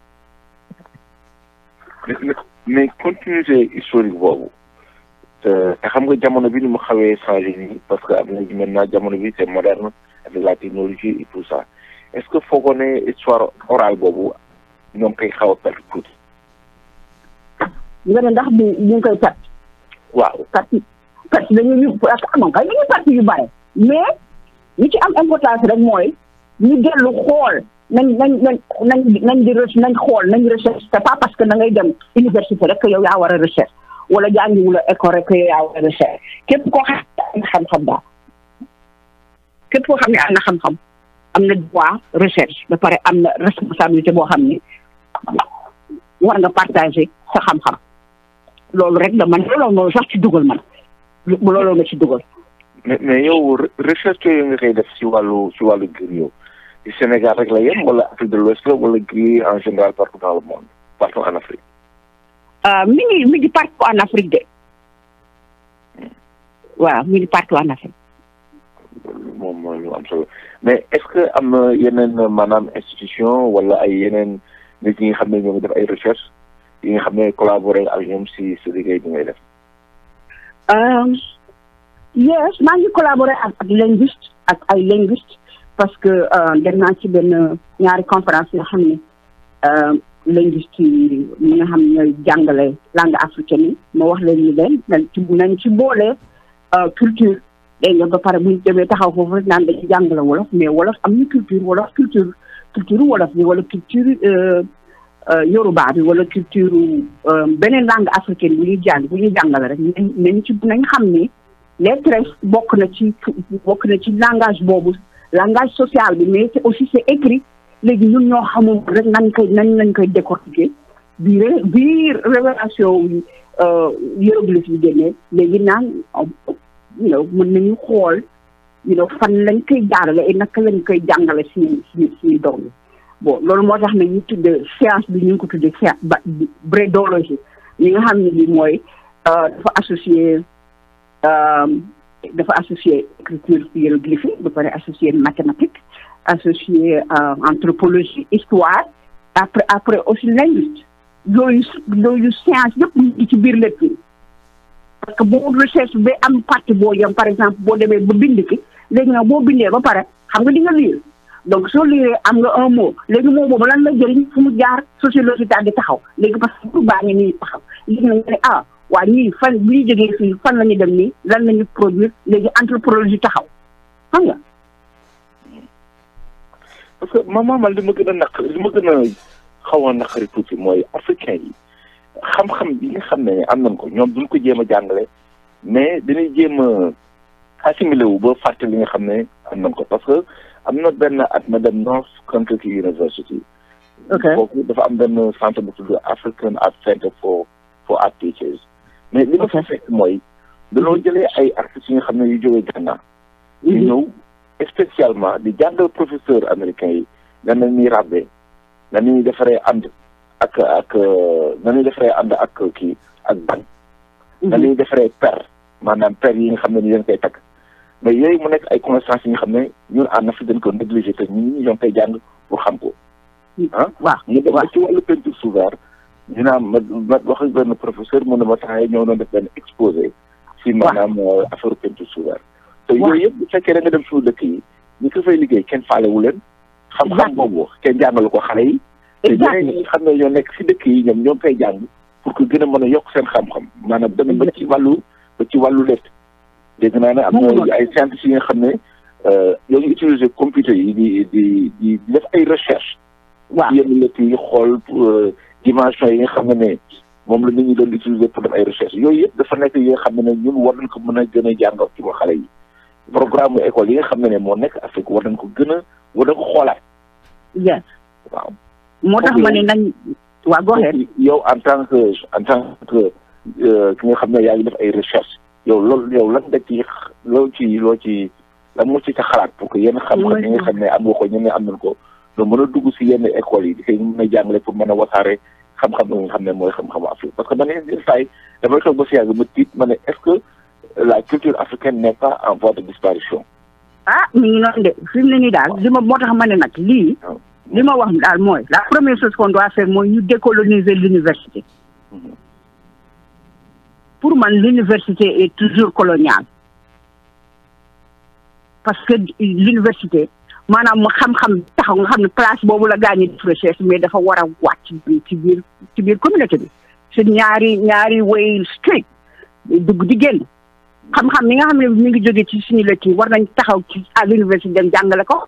mais continuité historique boobu te xam nga jamono bi ni mu xawee changé nii parce que am na maintenant jamono bi c'est moderne avec la technologie et tout ça est-ce que foogoo ne histoire orale boobu ñoom koy xaw a perte tuuti. nga ne ndax bu ñu ngi koy perte. waaw perte perte dañuy amoon kay dañuy perte yu bare mais li ci am importance rek mooy ñu dellu xool nañ nañ nañ nañ nañ di nañ xool nañ recherche c'est pas parce que da ngay dem université rek yow yaa war a recherche wala jàngiwula école rek yow yaa war a recherche képp koo xam ne am na xam-xam daal képp koo xam ne am na xam-xam am na droit recherche ba pare am na responsabilité boo xam ne war nga partager sa xam-xam loolu rek la man loolu noonu sax ci dugal man loolu nga ci dugal. mais mais yow recherche yooyu nga koy def si wàllu si wàllu griot ci Sénégal rek la yem wala Afrique de l'Ouest la wala griot en général partout dans le monde partout en Afrique. mi ngi mi ngi partout en Afrique de waaw mi ngi partout en Afrique. moom mooy lu am solo mais est-ce que am na yeneen maanaam institution wala ay yeneen nit ñi nga xam ne ñoo ngi def ay recherche yi nga xam ne collaborer ak ñoom si si liggéey bi ngay def. yes maa ngi collaborer ak ak linguiste ak ay linguiste parce que dem naa ci benn ñaari conférence yoo xam ne linguiste yi ñi nga xam ne ñooy jàngale langue africaine yi ma wax leen ni leen nañ ci nañ ci boole culture dégg nga ba pare bu ñu demee taxaw foofu rek naan dañuy jàngale wolof mais wolof am na culture wolof culture culture wolof bi wala culture yoruba bi wala culture beneen langue africaine bu ñuy jàng bu ñuy jàngale rek nañ nañ ci nañ xam ni lettres bokk na ci bokk na ci langage boobu langage social bi mais c'est aussi c'est écrit léegi ñun ñoo xamul rek nañ koy nañ lañ koy décortiquer biir biir révélation yi hiéroglyphe yi génnee léegi naan you know mën nañu xool you know fan lañ koy jaarale et naka lañ koy jàngale si si si doom yi bon loolu moo tax ne ñu tudde science bi ñu ngi ko tudde science ba brédologie ñi nga xam ne bi mooy dafa associé dafa associé écriture hiéroglyphique ba pare associé mathématique associé anthropologie histoire après après aussi linguiste yooyu yooyu science yëpp ñu ci biir lépp parce que boo recherche ba am partie boo yem par exemple boo demee ba bind ki léegi nag boo bindee ba pare xam nga di nga lire donc soo lire am nga un mot léegi mot boobu lan la jëriñ fu mu jaar sociologie daal di taxaw léegi parce que pour baa ngi nii taxaw léegi nag nga ne ah waa ñii fan bu ñu jógee fii fan la ñu dem nii lan la ñu produire léegi anthropologie taxaw xam nga. parce que maman man li ma gën a naq li ma gën a xaw a naqari tuuti mooy africain yi xam-xam bi nga xam ne am nañ ko ñoom duñ ko jéem a jàngale mais dañuy jéem a assimilé wu ba fàtte li nga xam ne am nañ ko parce que am na benn at ma dem North Kentucky University. ok foofu dafa am benn centre bu tudd African Art Center for for art teachers. mais li ma fa fekk mooy dañoo jëlee ay artistes yi nga xam ne yu jógee Ghana. ñu ñëw spécialement di jàngal professeur américain yi nan la ñuy ràbbee nan la ñuy defaree ànd ak ak nan la ñuy defaree ànd ak kii ak ban. nan la ñuy defaree per maanaam per yi nga xam ne ni leen koy takk. mais yooyu mu nekk ay connaissances yi nga xam ne ñun en Afrique dañ ko négligé te ñun ñoo ngi koy jàng pour xam ko. ah waaw ñu dem ba ci wàllu peinture sous verre ñu naan ma ma wax ak benn professeur mu ne ma temps yii ñëw doon def benn exposé. si maanaam affaire peinture sous verre. te yooyu yëpp bu fekkee da nga dem suñu dëkk yi ñu ko fay liggéey kenn faalewu leen. xam-xam boobu kenn jàngalu ko xale yi. te ñeneen ñi xam ne ñoo nekk si dëkk yi ñoom ñoo ngi koy jàng pour que gën a mën a yokk seen xam-xam maanaam dem ba ci wàllu ba ci wàllu létt. dégg naa ne am na ay scientifiques yi nga xam ne ñoo ngi utiliser computer yi di di di def ay recherche. waaw yenn létt yi xool dimension yi nga xam ne ne moom la nit ñi doon utiliser pour def ay recherche yooyu yëpp dafa nekk yi nga xam ne ne ñun war nañ ko mën a gën a jàngal ci xale yi. programme école yi nga xam ne ne moo nekk Afrique war nañ ko gën a war nañ ko xoolaat. yes waaw. moo tax ma ne nañ. waa go ahead yow en tant que en tant que ki nga xam ne yaa ngi def ay recherche yow loolu yow lan nga ci loo ci loo ci lan moo ci sa xalaat pour que yenn xam-xam yi nga xam ne am nga ko ñeneen am nañ ko nga mën a dugg si yenn écoles yi di koy mën a jàngale pour mën a wasaare xam-xam yi nga xam ne mooy xam-xamu Afrique parce que man yenn saa yi damay toog ba si yàgg ma tiit ma ne est-ce que la culture africaine n'est pas en voie de disparition. ah mi ngi noonu de fi mu ne nii daal li ma moo tax ma ne nag lii. li ma wax daal mooy la première chose qu'on doit faire mooy ñu décoloniser l'université pour man l'université est toujours coloniale parce que l'université maanaam mu xam-xam taxaw nga xam ne place boobu la gaañi def recherche mais dafa war a wàcc ci biir ci biir communauté bi c'est ñaari ñaari way straight dugg di génn xam-xam mi nga xam ne mi ngi jóge ci suñu lëkk yi war nañ taxaw ci à l'université dem jàngale ko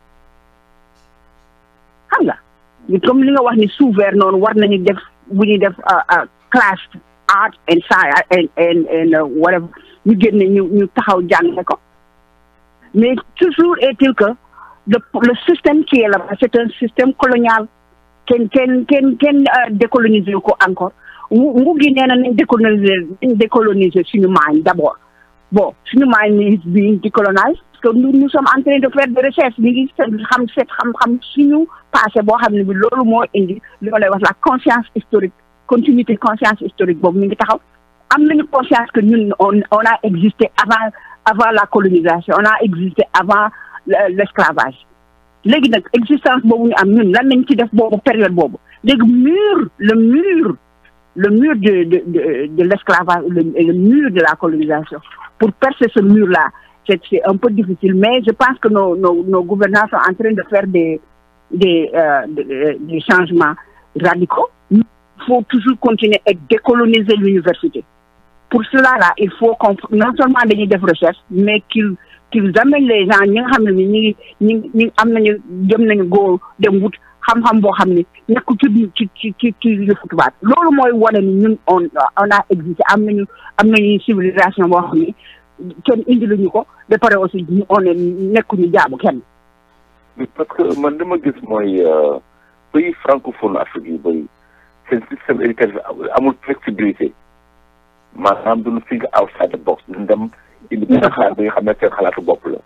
xam nga comme li nga wax ni sous-vert noonu war nañu def bu ñuy def classe art and science and and and whatever ñu génne ñu ñu taxaw jàngale ko mais toujours est-il que le le système qui est là-bas c'est un système colonial kenn kenn kenn kenn décoloniser ko encore ngu gi nee na nañ décoloniser nañ décoloniser suñu maañ d'abord bon suñu maañ ni is being décolonise parce que nous nous sommes en train de faire des recherches ñu ngi xam seet xam-xam suñu passé boo xam ne bi loolu moo indi li ma lay wax la conscience historique continuité conscience historique boobu mi ngi taxaw am nañu conscience que ñun on on a existé avant avant la colonisation on a existé avant l'esclavage léegi nag existence boobu ñu am ñun lan nañ ci def boobu période boobu léegi mur le mur le mur de de de de l'esclavage le, le mur de la colonisation pour percer ce mur là c'est c'est un peu difficile mais je pense que nos nos nos gouvernants sont en train de faire des des euh, des, des changements radicaux il faut toujours continuer et décoloniser l'université pour cela là il faut qu'on non seulement dañuy def recherche mais qu'ils qu'ils amènent les gens ñi nga xam ne ni ñi ngi ñi ñi am nañu jëm nañu góor dem wut xam-xam boo xam ne nekku ci ci ci ci ci yëfu tubaab loolu mooy wane ni ñun on on a existé am nañu am nañu civilisation boo xam ne kenn indi luñu ko ba pare aussi ñu on est nekkuñu jaamu kenn parce que man li ma gis mooy pays francophone Afrique yu bëri seen système éducatif amul flexibilité maanaam duñu think outside the box duñu dem indi benn xalaat bi nga xam ne seen xalaatu bopp la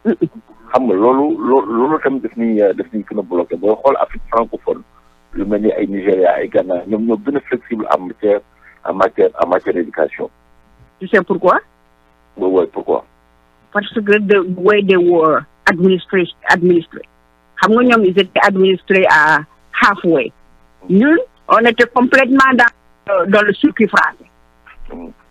xam nga loolu loolu loolu tamit daf ñuy daf ñuy gën a bloqué booy xool Afrique francophone lu mel ni ay Nigéria ay Ghana ñoom ñoo gën a flexible en matière en matière en matière d'éducation. tu sais pourquoi. oui oui pourquoi. parce que the way they were administré administré xam nga ñoom ils étaient administrés à halfway ñun on était complètement dans dans le circuit français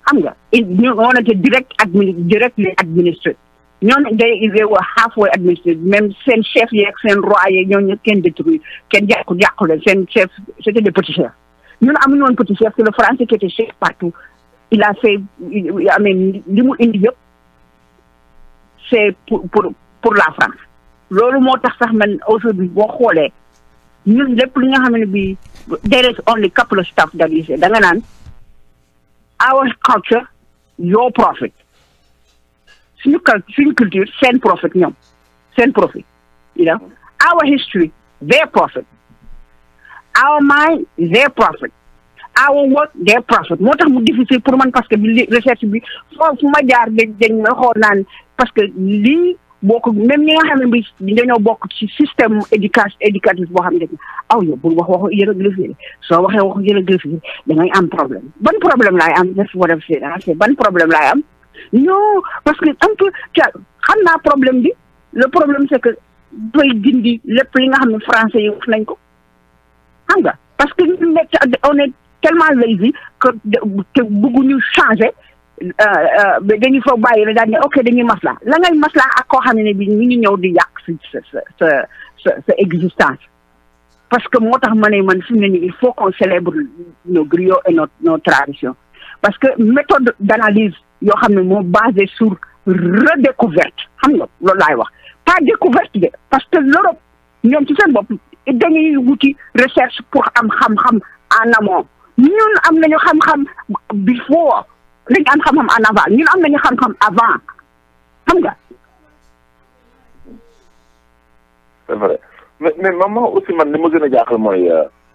xam nga ñu on était direct admini directly administré ñooñu day they were halfway administré même seen chef yeeg seen roi yeeg ñooñu kenn détruire kenn jàqu jàqu leen seen chef c'était des petits chefs ñun amuñu woon petit chef c'est le français qui était chef partout il a fait amee li mu indi yëpp c'est pour pour pour la France loolu moo tax sax man aujourd'hui boo xoolee ñun lépp li nga xam ne bi there is only couple of stuff that is da nga naan our culture your profit suñu cul suñu culture seen profit ñoom seen profit you know our history their profit our mind their profit our work their profit moo tax mu difficile pour man parce que bi recherche bi foofu fu ma jaar dañ dañ ma xool naan parce que lii boo ko même ñi nga xam ne bi dañoo bokk ci système éducation éducatif boo xam ne aw yow bul wax waxu hiéroglyphe soo waxee waxu hiéroglyphe da ngay am problème ban problème laay am def war a c'est ban problème laay am non parce que un peu xam naa problème bi le problème c'est que doy dindi lépp li nga xam ne français yi wax nañ ko xam nga parce que ñu nekk on est tellement lazy que que bëgguñu changer dañuy fa bàyyi la daal ne ok dañuy masla la ngay masla ak koo xam ne bi ñu ngi ñëw di yàq sa sa sa sa sa existence parce que moo tax ma ne man fi mu ne nii il faut qu'on célèbre nos griots et nos nos traditions parce que méthode d'analyse yoo xam ne moo basé sur redécouverte xam nga loolu laay wax pas découverte de parce que l'Europe ñoom ci seen bopp dañuy wuti recherche pour am xam-xam en amont ñun am nañu xam-xam before dañu am xam-xam en avant ñun am nañu xam-xam avant xam nga. c'est vrai mais mais maman aussi man li ma gën a jaaxal mooy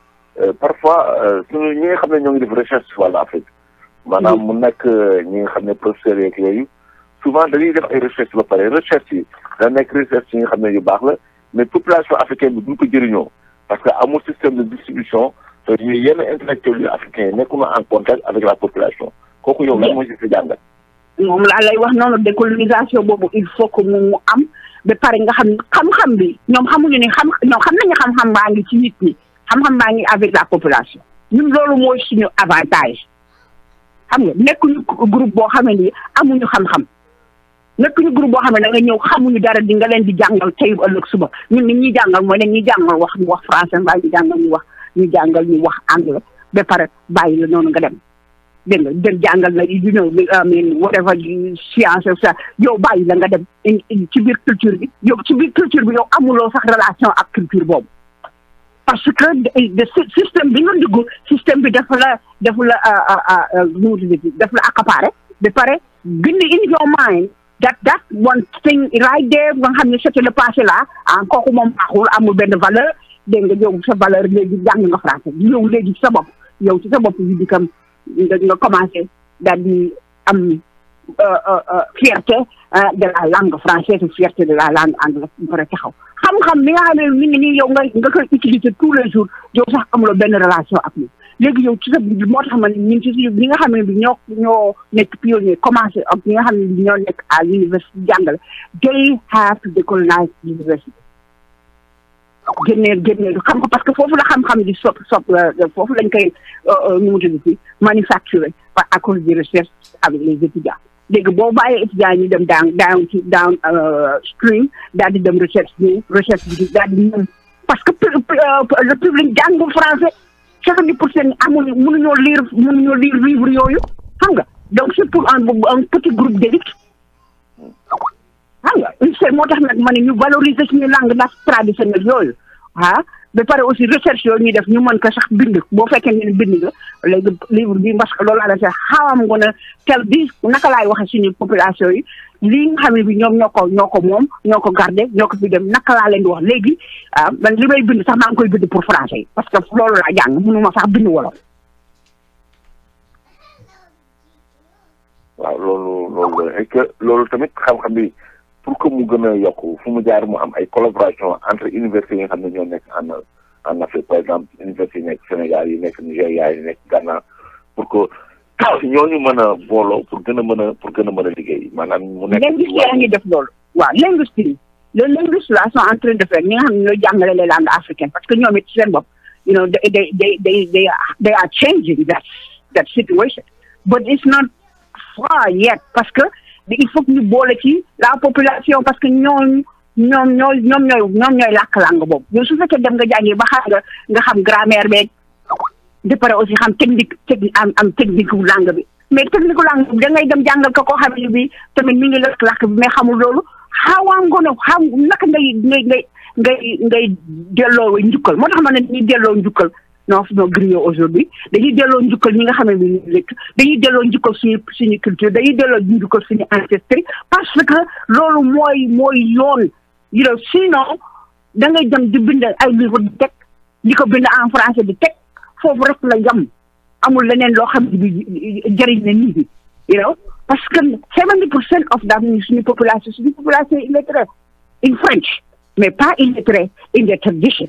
parfois suñu ñi nga xam ne ñoo ngi def recherche ci wàllu Afrique. maanaam mu nekk ñi nga xam ne professeurs yeeg yooyu souvent dañuy def ay recherche ba pare recherche yi da nekk recherche yi nga xam ne yu baax la mais population africaine bi duñ ko jëriñoo parce que amul système de distribution te ñu yenn intellectuels yu africains yi nekkul en contact avec la population kooku yow lan mooy si sa jàngat. moom laa lay wax noonu décolonisation boobu il faut que mu am ba pare nga xam xam-xam bi ñoom xamuñu ne xam ñoom xam nañu xam-xam baa ngi ci nit ñi xam-xam baa ngi avec la population ñun loolu mooy suñu avantage. xam nga nekkuñu groupe boo xam ne nii amuñu xam-xam nekkuñu groupe boo xam ne da nga ñëw xamuñu dara di nga leen di jàngal tey ëllëg suba ñun nit ñuy jàngal mooy ne ñuy jàngal wax ñu wax français mbaa ñu jàngal ñu wax ñu jàngal ñu wax anglais ba pare bàyyi la noonu nga dem dégg nga dem jàngal la you know I mean whatever science sa yow bàyyi la nga dem ci biir culture bi yow ci biir culture bi yow amuloo sax relation ak culture boobu parce que de système bi nga dugg système bi dafa la dafa la nu mu tuddati dafa la accaparé ba pare gën in your mind that that one thing right there nga xam ne c'était le passé là ah kooku moom baaxul amul benn valeur dégg nga yow sa valeur léegi jàng nga français yow léegi sa bopp yow ci sa bopp yi di kam nga commencé daal di am fierté de la langue française fierté de la langue anglaise bu pare taxaw xam-xam bi nga xam ne mi ngi nii yow nga nga koy utiliser tous les jours yow sax amuloo benn relation ak ñun léegi yow ci sa moo tax ma ne ñun ci ñi nga xam ne bi ñoo ñoo nekk pionnier commencé ak ñi nga xam ne bi ñoo nekk à l'université jàngale they have to decolonize l'université génneel génneel xam ko parce que foofu la xam-xam di sop sop foofu lañ koy nu mu tudd ci manufacturer par à cause des recherches avec les étudiants léegi boo bàyyee étudiants ñu dem down down ci down stream daal di dem recherche bi recherche bi daal di ñëw parce que le public jàngul français soixante-dix pour cent amuñu mënuñoo lire mënuñoo lire livre yooyu xam nga donc c'est pour un un petit groupe d'élite xam nga c'est moo tax nag ma ne ñu valoriser suñu langue ndax traditionnelle yooyu ah ba pare aussi recherche yooyu ñuy def ñu mën ko sax bind boo fekkee ne bind nga léegi livre bi parce que loolu laa la sax xawam nga ne tel bi naka laay waxee suñu population yi lii nga xam ne bi ñoom ñoo ko ñoo ko moom ñoo ko garder ñoo ko fi dem naka laa leen di wax léegi ah man li may bind sax maa ngi koy bind pour français yi parce que loolu laa jàng mënuma sax bind wolof. waaw loolu loolu la et que loolu tamit xam-xam bi. pour que mu gën a yokk fu mu jaar mu am ay collaboration entre universités yi nga xam ne ñoo nekk en en Afrique par exemple université yi nekk Sénégal yi nekk Nigéria yi nekk Ghana pour que ñooñu mën a booloo pour gën a mën a pour gën a mën a liggéey maanaam mu nekk. linguiste yaa ngi def loolu. waaw linguiste yi les linguistes là sont en train de faire ñi nga xam ne ñooy jàngale les langues africaines parce que ñoom it seen bopp you know they they they they they they are changing that that situation but it's not fois yet parce que il faut que ñu boole ci la population parce que ñooñu ñoom ñooy ñoom ñooy ñoom ñooy làkk langue boobu yow su fekkee dem nga jàngi ba xam nga nga xam grammaire beeg de pare aussi xam technique technique am am technique wu langue bi mais technique wu langue bi da ngay dem jàngal ko koo xam ne bi tamit mi ngi làkk làkk bi mais xamul loolu xawaa ngono xam naka ngay ngay ngay ngay ngay delloo njukkal moo tax ma ne dañuy delloo njukkal non non griot aujourd'hui dañuy delloo njukkal ñi nga xam ne bi ñu lekk dañuy delloo njukkal suñu suñu culture dañuy delloo njukkal suñu ancestry parce que loolu mooy mooy yoon you know sinon da ngay dem di bind ay livre di teg di ko bind en français di teg foofu rek la yam amul leneen loo xam ne bi jëriñ na nit ñi you know parce que seventy percent of that suñu population suñu population illettrée in French mais pas illettrée in their tradition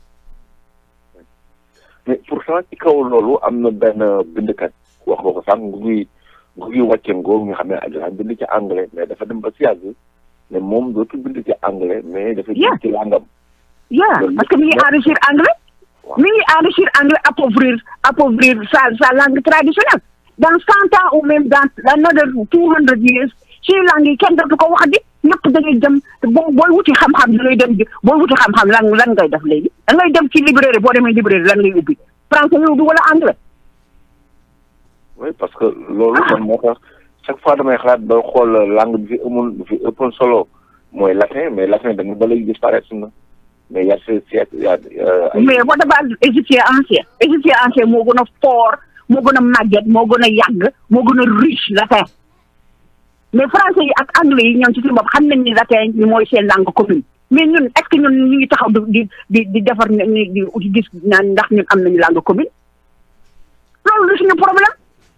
mais pourtant ci kaw loolu am na benn bindkat wax nga ko sànq ngu ngi ngu ngi wàcce ngoo nga xam ne daan bind ci anglais mais dafa dem ba si yàgg ne moom dootul bind ci anglais mais dafa bind ci langam yeah parce que mi ngi enrichir anglais mi ngi enrichir anglais appauvrir appauvrir sa sa langue traditionnelle dans cent ans ou même dans another two hundred years ci langue yi kenn dootu ko wax di ñëpp da ngay dem boo booy wuti xam-xam da ngay dem booy wuti xam-xam lan lan ngay def léegi da ngay dem ci librairie boo demee librairie lan ngay ubbi français ngay ubbi wala anglais. oui parce que loolu man moo tax chaque fois damay xalaat ba xool langue bi fi amoon bi fi ëppoon solo mooy latin mais latin dañu ba léegi disparaître na mais y a ce siècle y a. mais boo dabal égyptien ancien égyptien ancien moo gën a fort moo gën a màgget moo gën a yàgg moo gën a riche latin. mais français yi ak anglais yi ñoom ci suñu bopp xam nañ ni latin ñu mooy seen langue commune mais ñun est-ce que ñun ñu ngi taxaw di di di defar ni di gis naan ndax ñun am nañu langue commune loolu lu suñu problème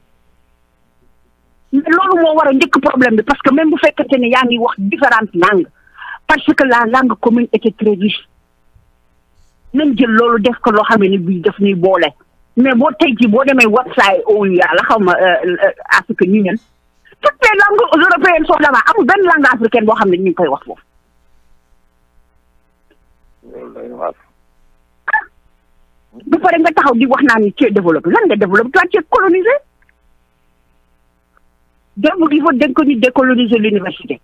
mais loolu moo war a njëkk problème bi parce que même bu fekkente ne yaa ngi wax différentes langues parce que la langue commune était très riche nañ jël loolu def ko loo xam ne bii daf ñuy boole mais boo tey jii boo demee website OUA la xaw ma Afrique Union toutes les langues européennes sont là-bas amul benn langue africaine boo xam ne ñu ngi koy wax foofu. ba pare nga taxaw di wax naa ni tu es développé lan nga développé toi tu es colonisé. donc il faut dégg ko ñu décoloniser l'université.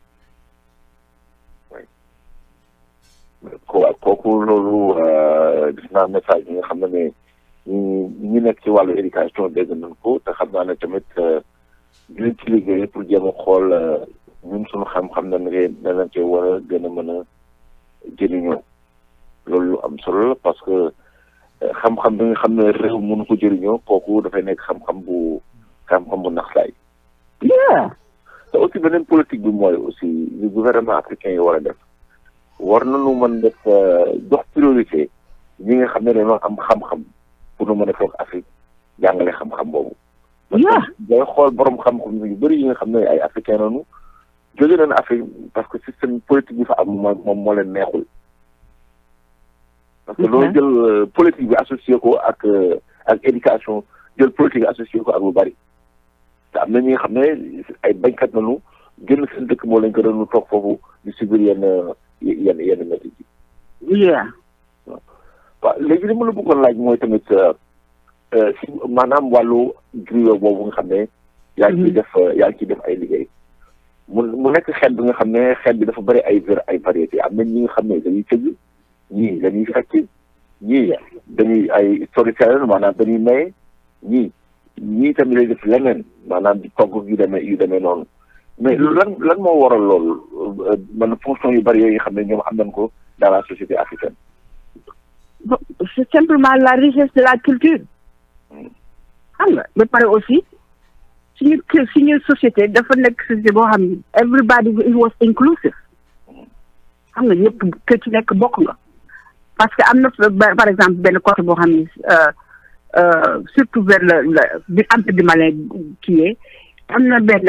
waaw kooku loolu gis naa message yi nga xam ne ñu ñu nekk ci wàllu éducation dégg nañ ko te xam naa ne tamit. dinañ ci liggéey pour jéem a xool ñun suñu xam-xam nañ ne danañ ci war a gën a mën a jëriñoo loolu lu am solo la parce que xam-xam bi nga xam ne réew mënu ko jëriñoo kooku dafay nekk xam-xam bu xam-xam bu naxsaay. te aussi beneen politique bi mooy aussi li gouvernement africain yi war a def war nañu mën def jox priorité ñi nga xam ne dañoo am xam-xam pour nu mën a toog Afrique jàngale xam-xam boobu. parce que day xool borom xam-xam yu bëri yi nga xam ne ay africain lañu jóge nañu Afrique parce que système politique bi fa am moom moom moo leen neexul. parce que loolu jël politique bi associé ko ak ak éducation jël politique associé ko ak lu bëri. te am na ñi nga xam ne ay bañkat nañu génn seen dëkk moo leen ko doon toog foofu di subir yenn yenn yenn métti yi. waaw léegi li ma la bëggoon laaj mooy tamit. si maanaam wàllu griot boobu nga xam ne yaa ngi ciy def yaa ngi ciy def ay liggéey mu mu nekk xeet bi nga xam ne xeet bi dafa bëri ay ver ay variété am na ñi nga xam ne dañuy tëgg ñii dañuy fecc ñii dañuy ay storyteller maanaam dañuy maye ñii ñii tamit lay def leneen maanaam di togg yu demee yu demee noonu mais lan lan moo waral loolu man fonction yu bëri yooyu nga xam ne ñoom am nañ ko dans la société africaine c'est simplement la richesse de la culture xam nga ba pare aussi suñu suñu société dafa nekk société boo xam ne everybody it was inclusive xam nga ñëpp kër ci nekk bokk nga parce que am na par exemple benn côté boo xam ne surtout vers le le bi empire du Malin kii am na benn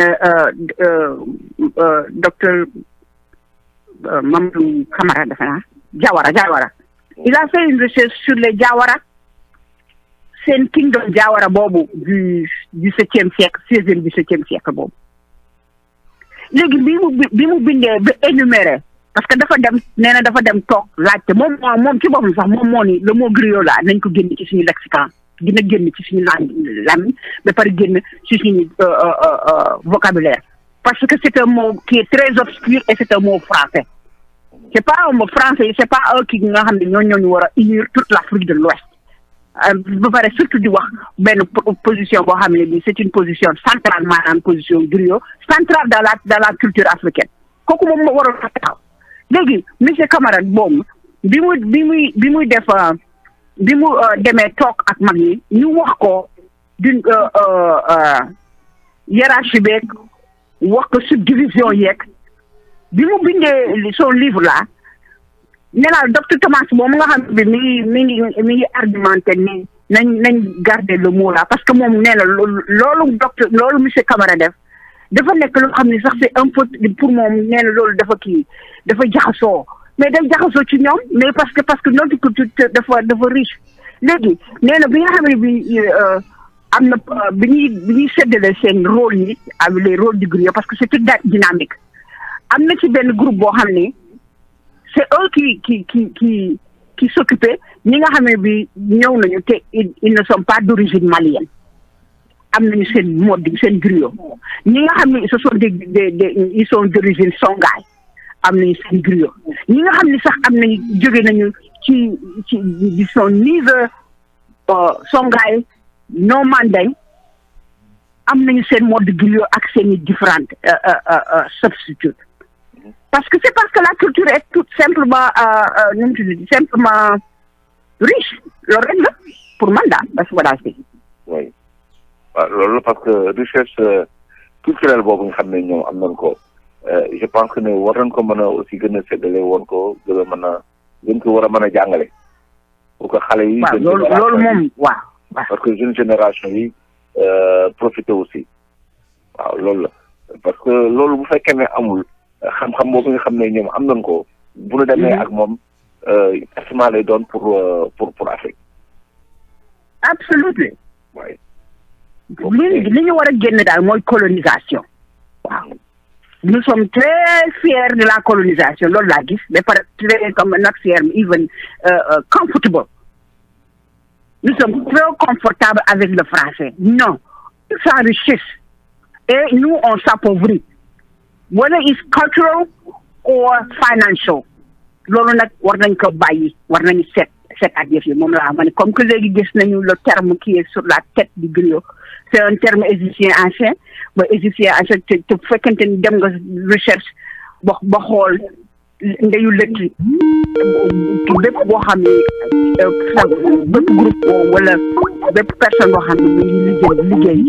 docteur Mamadou Camara defe naa Jawara Jawara il a fait une recherche sur les Jawara seen kingdom Jawara boobu du du septième siècle seizième du septième siècle boobu léegi bi mu bi mu bindee ba énuméré parce que dafa dem nee na dafa dem toog laajte moom moo moom ci boppam sax moom moo ni le mot griot là nañ ko génne ci suñu lexican dina génn ci suñu langue làmmiñ ba pare génn ci suñu vocabulaire parce que c'est un mot qui est très obscur et c'est un mot français c'est pas un mot français c'est pas un kii nga xam ne ñoo ñooñu war a unir toute l'Afrique de l'Ouest ba pare surtout di wax benn position boo xam ne bi c'est une position centrale maanaam position griot centrale dans la dans la culture africaine kooku moom moo waroon a taxaw léegi monsieur Camara boobu bi muy bi muy bi muy def bi mu demee toog ak mag ñi ñu wax ko d'une hiérarchie beeg wax ko subdivision yeeg bi mu bindee son livre là nee naa docteur Thomas moom nga xam ne mi ngi mi ngi mi ngi argumenté ni nañ nañ garder le mot là parce que moom nee na loolu docteur loolu monsieur Camara def dafa nekk loo xam ne sax c'est un peu pour moom nee na loolu dafa kii dafa jaxasoo mais day jaxasoo ci ñoom mais parce que parce que notre culture dafa dafa riche léegi nee na bi nga xam ne bi am na bi ñuy bi ñuy séddale seen rôle yi avec les rôles du griot parce que c'est toute dynamique am na ci benn groupe boo xam ne c'est eux qui qui qui qui qui s'occupaient ñi nga xam ne bi ñëw nañu te ils ne sont pas d'origine malienne am nañu seen mode seen griot ñi nga xam ne ce sont des des des ils sont d'origine songhai am nañu seen griot ñi nga xam ne sax am nañu jóge nañu ci ci ils sont ni songhai non mandeng am nañu seen mode griot ak seen i différentes substituts parce que c'est parce que la culture est tout simplement nu mu tudd simplement riche loolu rek la pour man daal parce que voilà c'est oui waaw loolu parce que recherche culturelle boobu nga xam ne ñoom am nañ ko je pense que ne war nañ ko mën a aussi gën a séddale woon ko gën a mën a gën ko war a mën a jàngale pour que xale yi waaw loolu loolu moom waaw parce que jeune génération yi profité aussi waaw loolu la parce que loolu bu fekkee ne amul xam-xam boobu nga xam ne ñoom am nañ ko bu ñu demee ak moom effectivement lay doon pour pour pour Afrique absolument waaye li li ñu war a génn daal mooy colonisation waaw nous sommes très fiers de la colonisation loolu laa gis ba pare très comme not fiers even comfortable nous sommes très confortables avec le français non ils s'enrichissent et nous on s'appauvrit whether it's cultural or financial loolu nag war nañ ko bàyyi war nañu seet seet ak yëf yi moom laa ma ne comme que léegi gis nañu le terme qui est sur la tête du griot c'est un terme égyptien ancien ba égyptien ancien te te fekkente ni dem nga recherche ba ba xool ndeyu lëtt bépp boo xam ne sax bépp groupe wala bépp personne boo xam ne mu ngi liggéey liggéey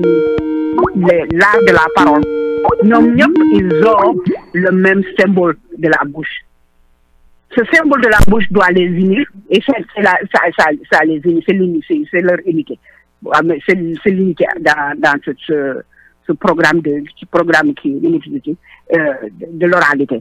si l'art de la parole ñoom ñëpp ils ont le même symbole de la bouche ce symbole de la bouche doit les unir et c'est c'est la ça ça ça les unit c'est l'unité c'est leur unité c'est c'est l'unité dans dans ce ce ce programme de ce programme qui l'unité de l'oralité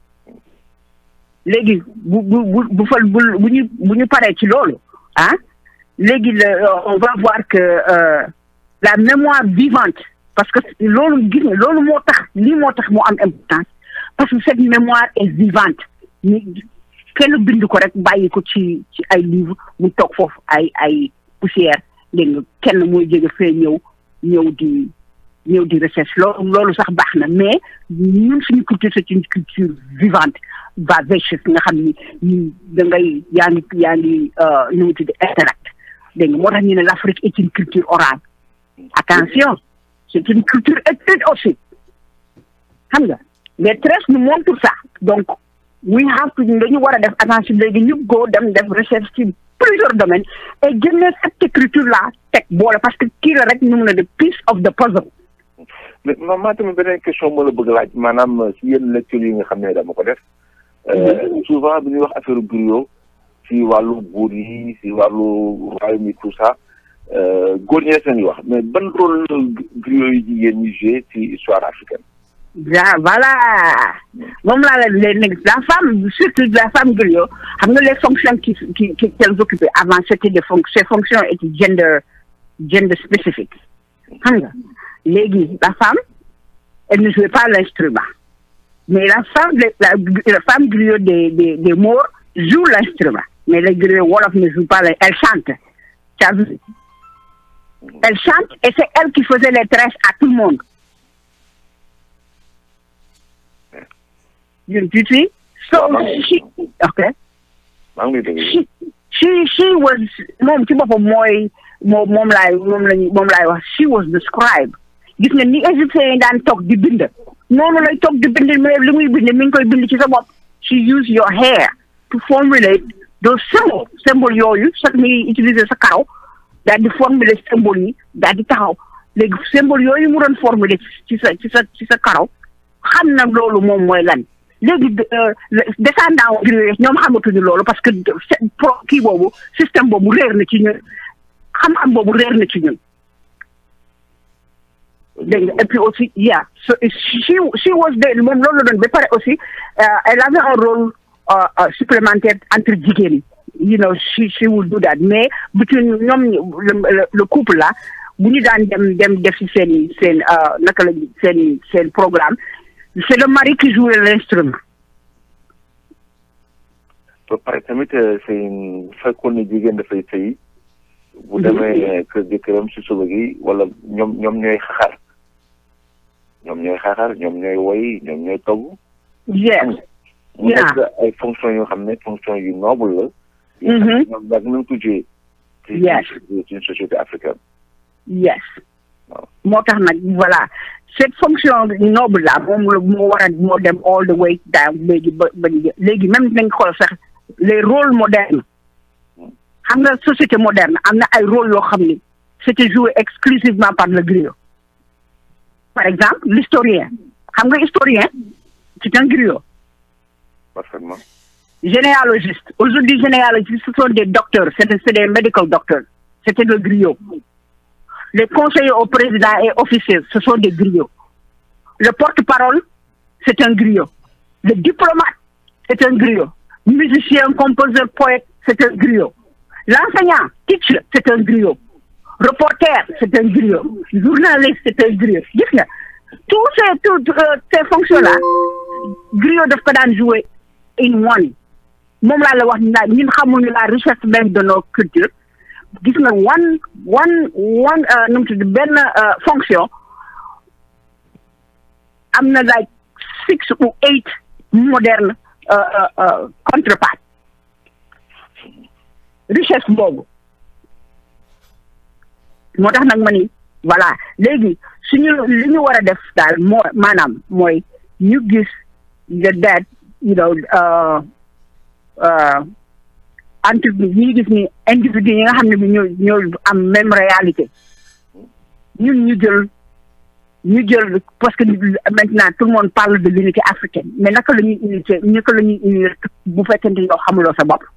léegi bu bu bu bu fa bu bu ñu bu ñu paree ci loolu ah léegi on va voir que la mémoire vivante parce que loolu gis nga loolu moo tax lii moo tax moo am importance parce que cette mémoire est vivante ñu kenn bind ko rek bàyyi ko ci ci ay livre mu toog foofu ay ay poussière dégg nga kenn mooy jóge fee ñëw ñëw di ñëw di recherche loolu loolu sax baax na mais ñun suñu culture c'est une culture vivante vivacious nga xam ni ñu da ngay yaa ngi yaa ngi nu mu tudd interact dégg nga moo tax ñu ne l'Afrique est une culture orale attention c'est une culture écrite aussi xam nga les traces nous montrent ça donc we have to dañu war a def attention léegi ñu go dem def recherche ci plusieurs domaines et génne cette écriture là teg boole parce que kii la rek ñu mun a de piece of the puzzle mais man maa tamit beneen question moo la bëgg laaj maanaam si yenn lecture yi nga xam ne dama ko def souvent bi ñuy wax affaire griot si wàllu buur yi si wàllu royaume yi tout ça góor ñi seen wax mais ban rôle griot yi jigéen ñi joué ci histoire africaine ah voilà moom laa la leen nekk la femme surtout la femme griot xam nga les fonctions qui qui qui qu'elles occupaient avant c'était des fonctions ces fonctions étaient gender gender spécifique xam nga léegi la femme elle ne jouait pas l'instrument mais la femme la la femme griot des des des Maures joue l'instrument mais les griots wolof ne jouent pas elle chante tu as vu Elle chante et c'est elle qui faisait les tresses à tout le monde. You, you see? So she okay. maa ngi lay dégg. She she she was moom ci boppam mooy moom moom laay moom lañu moom laay wax she was the scribe. Gis nga ni égyptiens yi daan toog di bind. Noonu lay toog di bind mais li muy bind mi ngi koy bind ci sa bopp. She use your hair to formulate those symbols symbole yooyu sax mi ngi utiliser sa karaw daal di formuler symbole yi daal di taxaw léegi symbole yooyu mu doon formuler ci sa ci sa ci sa karaw xam na loolu moom mooy lan léegi descendant griots ñoom xamatuñu loolu parce que pro kii boobu système boobu réer na ci ñun xam-xam boobu réer na ci ñun dégg nga et puis aussi yeah so she she was there moom loolu la doon ba pare aussi elle avait un rôle supplémentaire entre jigéen you know she she would do that mais between ñoom le couple là bu ñu daan dem dem def ci seen seen naka la seen seen programme c'est le mari qui jouait l'instrument ba pare tamit c'est fekkoon ne jigéen dafay sëy bu demee kër jëkkëram si suba gi wala ñoom ñoom ñooy xaxar ñoom ñooy xaxar ñoom ñooy woy ñoom ñooy togg yes mu nekk ay fonction yoo xam ne fonction yu noble la ñoom yàgg nañ ko joué ci ci une société africaine yes moo tax nag voilà cette fonction noble là moom la moo war a moo dem all the way down léegi ba ba léegi même nañ xool sax les rôles modernes xam nga société moderne am na ay rôle yoo xam ni c'était joué exclusivement par le griot par exemple l'historien xam nga historien c'est un griot parfaitement généalogiste aujourd'hui généalogistes ce sont des docteurs c'est des, des medical doctors c'était le griot les conseillers au président et officiers ce sont des griots le porte-parole c'est un griot le diplomate c'est un griot musicien compositeur poète c'est un griot l'enseignant teacher c'est un griot reporter c'est un griot journaliste c'est un griot gis nga tous ces tous ces fonctions là griot daf ko daan jouer in one moom laa la wax naa ñun xamuñu la richesse même de nos cultures gis nga one one one nu mu tudd benn fonction am na like six ou eight moderne contreparts richesse boobu moo tax nag ma ni voilà léegi suñu li ñu war a def daal moo maanaam mooy ñu gis the that you know entre ñu gis ni individu yi nga xam ne bi ñoo ñoo am même réalité ñun ñu jël ñu jël parce que maintenant tout le monde parle de l'unité africaine mais naka la ñuy unité naka la ñuy unir bu fekkente yow xamuloo sa bopp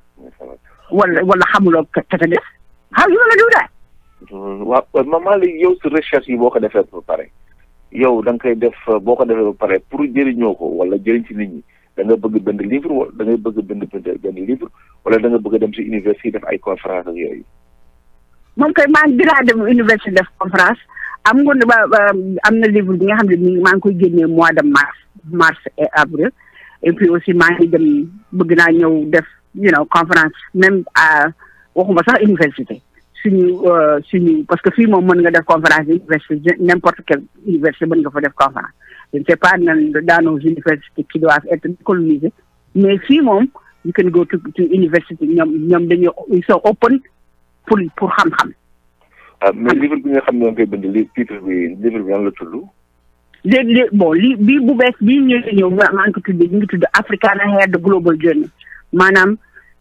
wala wala xamuloo ka ka def how you gonna do that waaw maman léegi yow si recherche yi boo ko defee ba pare yow da nga koy def boo ko defee ba pare pour jëriñoo ko wala jëriñ ci nit ñi da nga bëgg bind livre wala da ngay bëgg bind benn livre wala da nga bëgg dem si université def ay conférence ak yooyu. moom kay maa ngi dinaa dem université def conférence am nga ba am na livre bi nga xam ne nii maa ngi koy génnee mois de mars mars et avril et puis aussi maa ngi dem bëgg naa ñëw def you know conférence même à waxuma sax université suñu suñu parce que fii moom mën nga def conférence université n'importe quelle université mën nga fa def conférence je ne sais pas nan dans nos universités qui doivent être colonisées mais fii moom you can go to to university ñoom ñoom dañu ils sont open pour pour xam-xam. ah mais livre bi nga xam ne koy bind li titre bi livre bi yan la tudd. léegi bon li bii bu bees bii ñu ngi ñëw maa ngi ko tuddee ñu ngi tudd Africana Hair the Global Journey maanaam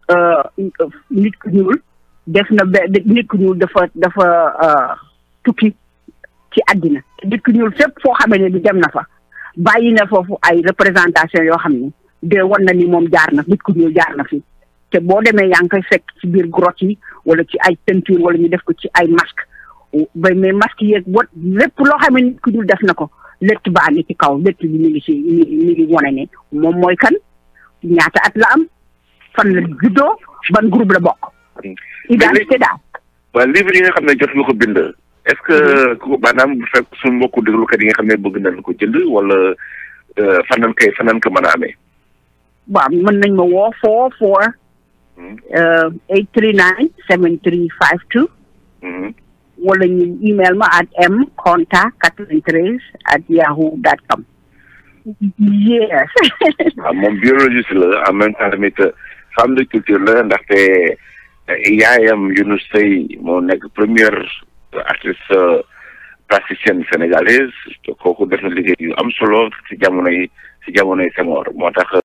nit ku ñuul def na be nit ku ñuul dafa dafa tukki ci àddina nit ku ñuul fépp foo xamee ne bi dem na fa bàyyi na foofu ay représentation yoo xam ne de wan na ni moom jaar na nit ku ñuul jaar na fi te boo demee yaa ngi koy fekk ci biir grotte yi wala ci ay peinture wala ñu def ko ci ay masque ba mais masque yeeg wat lépp loo xam ne nit ku ñuul def na ko létt baa ngi ci kaw létt bi mi ngi ci mi mi ngi wane ne moom mooy kan ñaata at la am fan la juddoo ban groupe la bokk identité daal waaw livre yi nga xam ne jot nga ko bind est-ce que ku maanaam bu fekk suñu mbokku déglukat yi nga xam ne bëgg nañ ko jënd wala fan nañ koy fan nañ ko mën a amee waaw mën nañ ma woo four four eight three nine seven three five two wala ñu email ma at m contact quatre-vingt-treize at yahoo dot com yes waaw moom biologiste la en même temps tamit femme de culture la ndaxte yaayam Younous Seye moo nekk première artiste plasticienne sénégalaise kooku def na liggéey yu am solo ci jamono yi ci jamono yi Senghor moo tax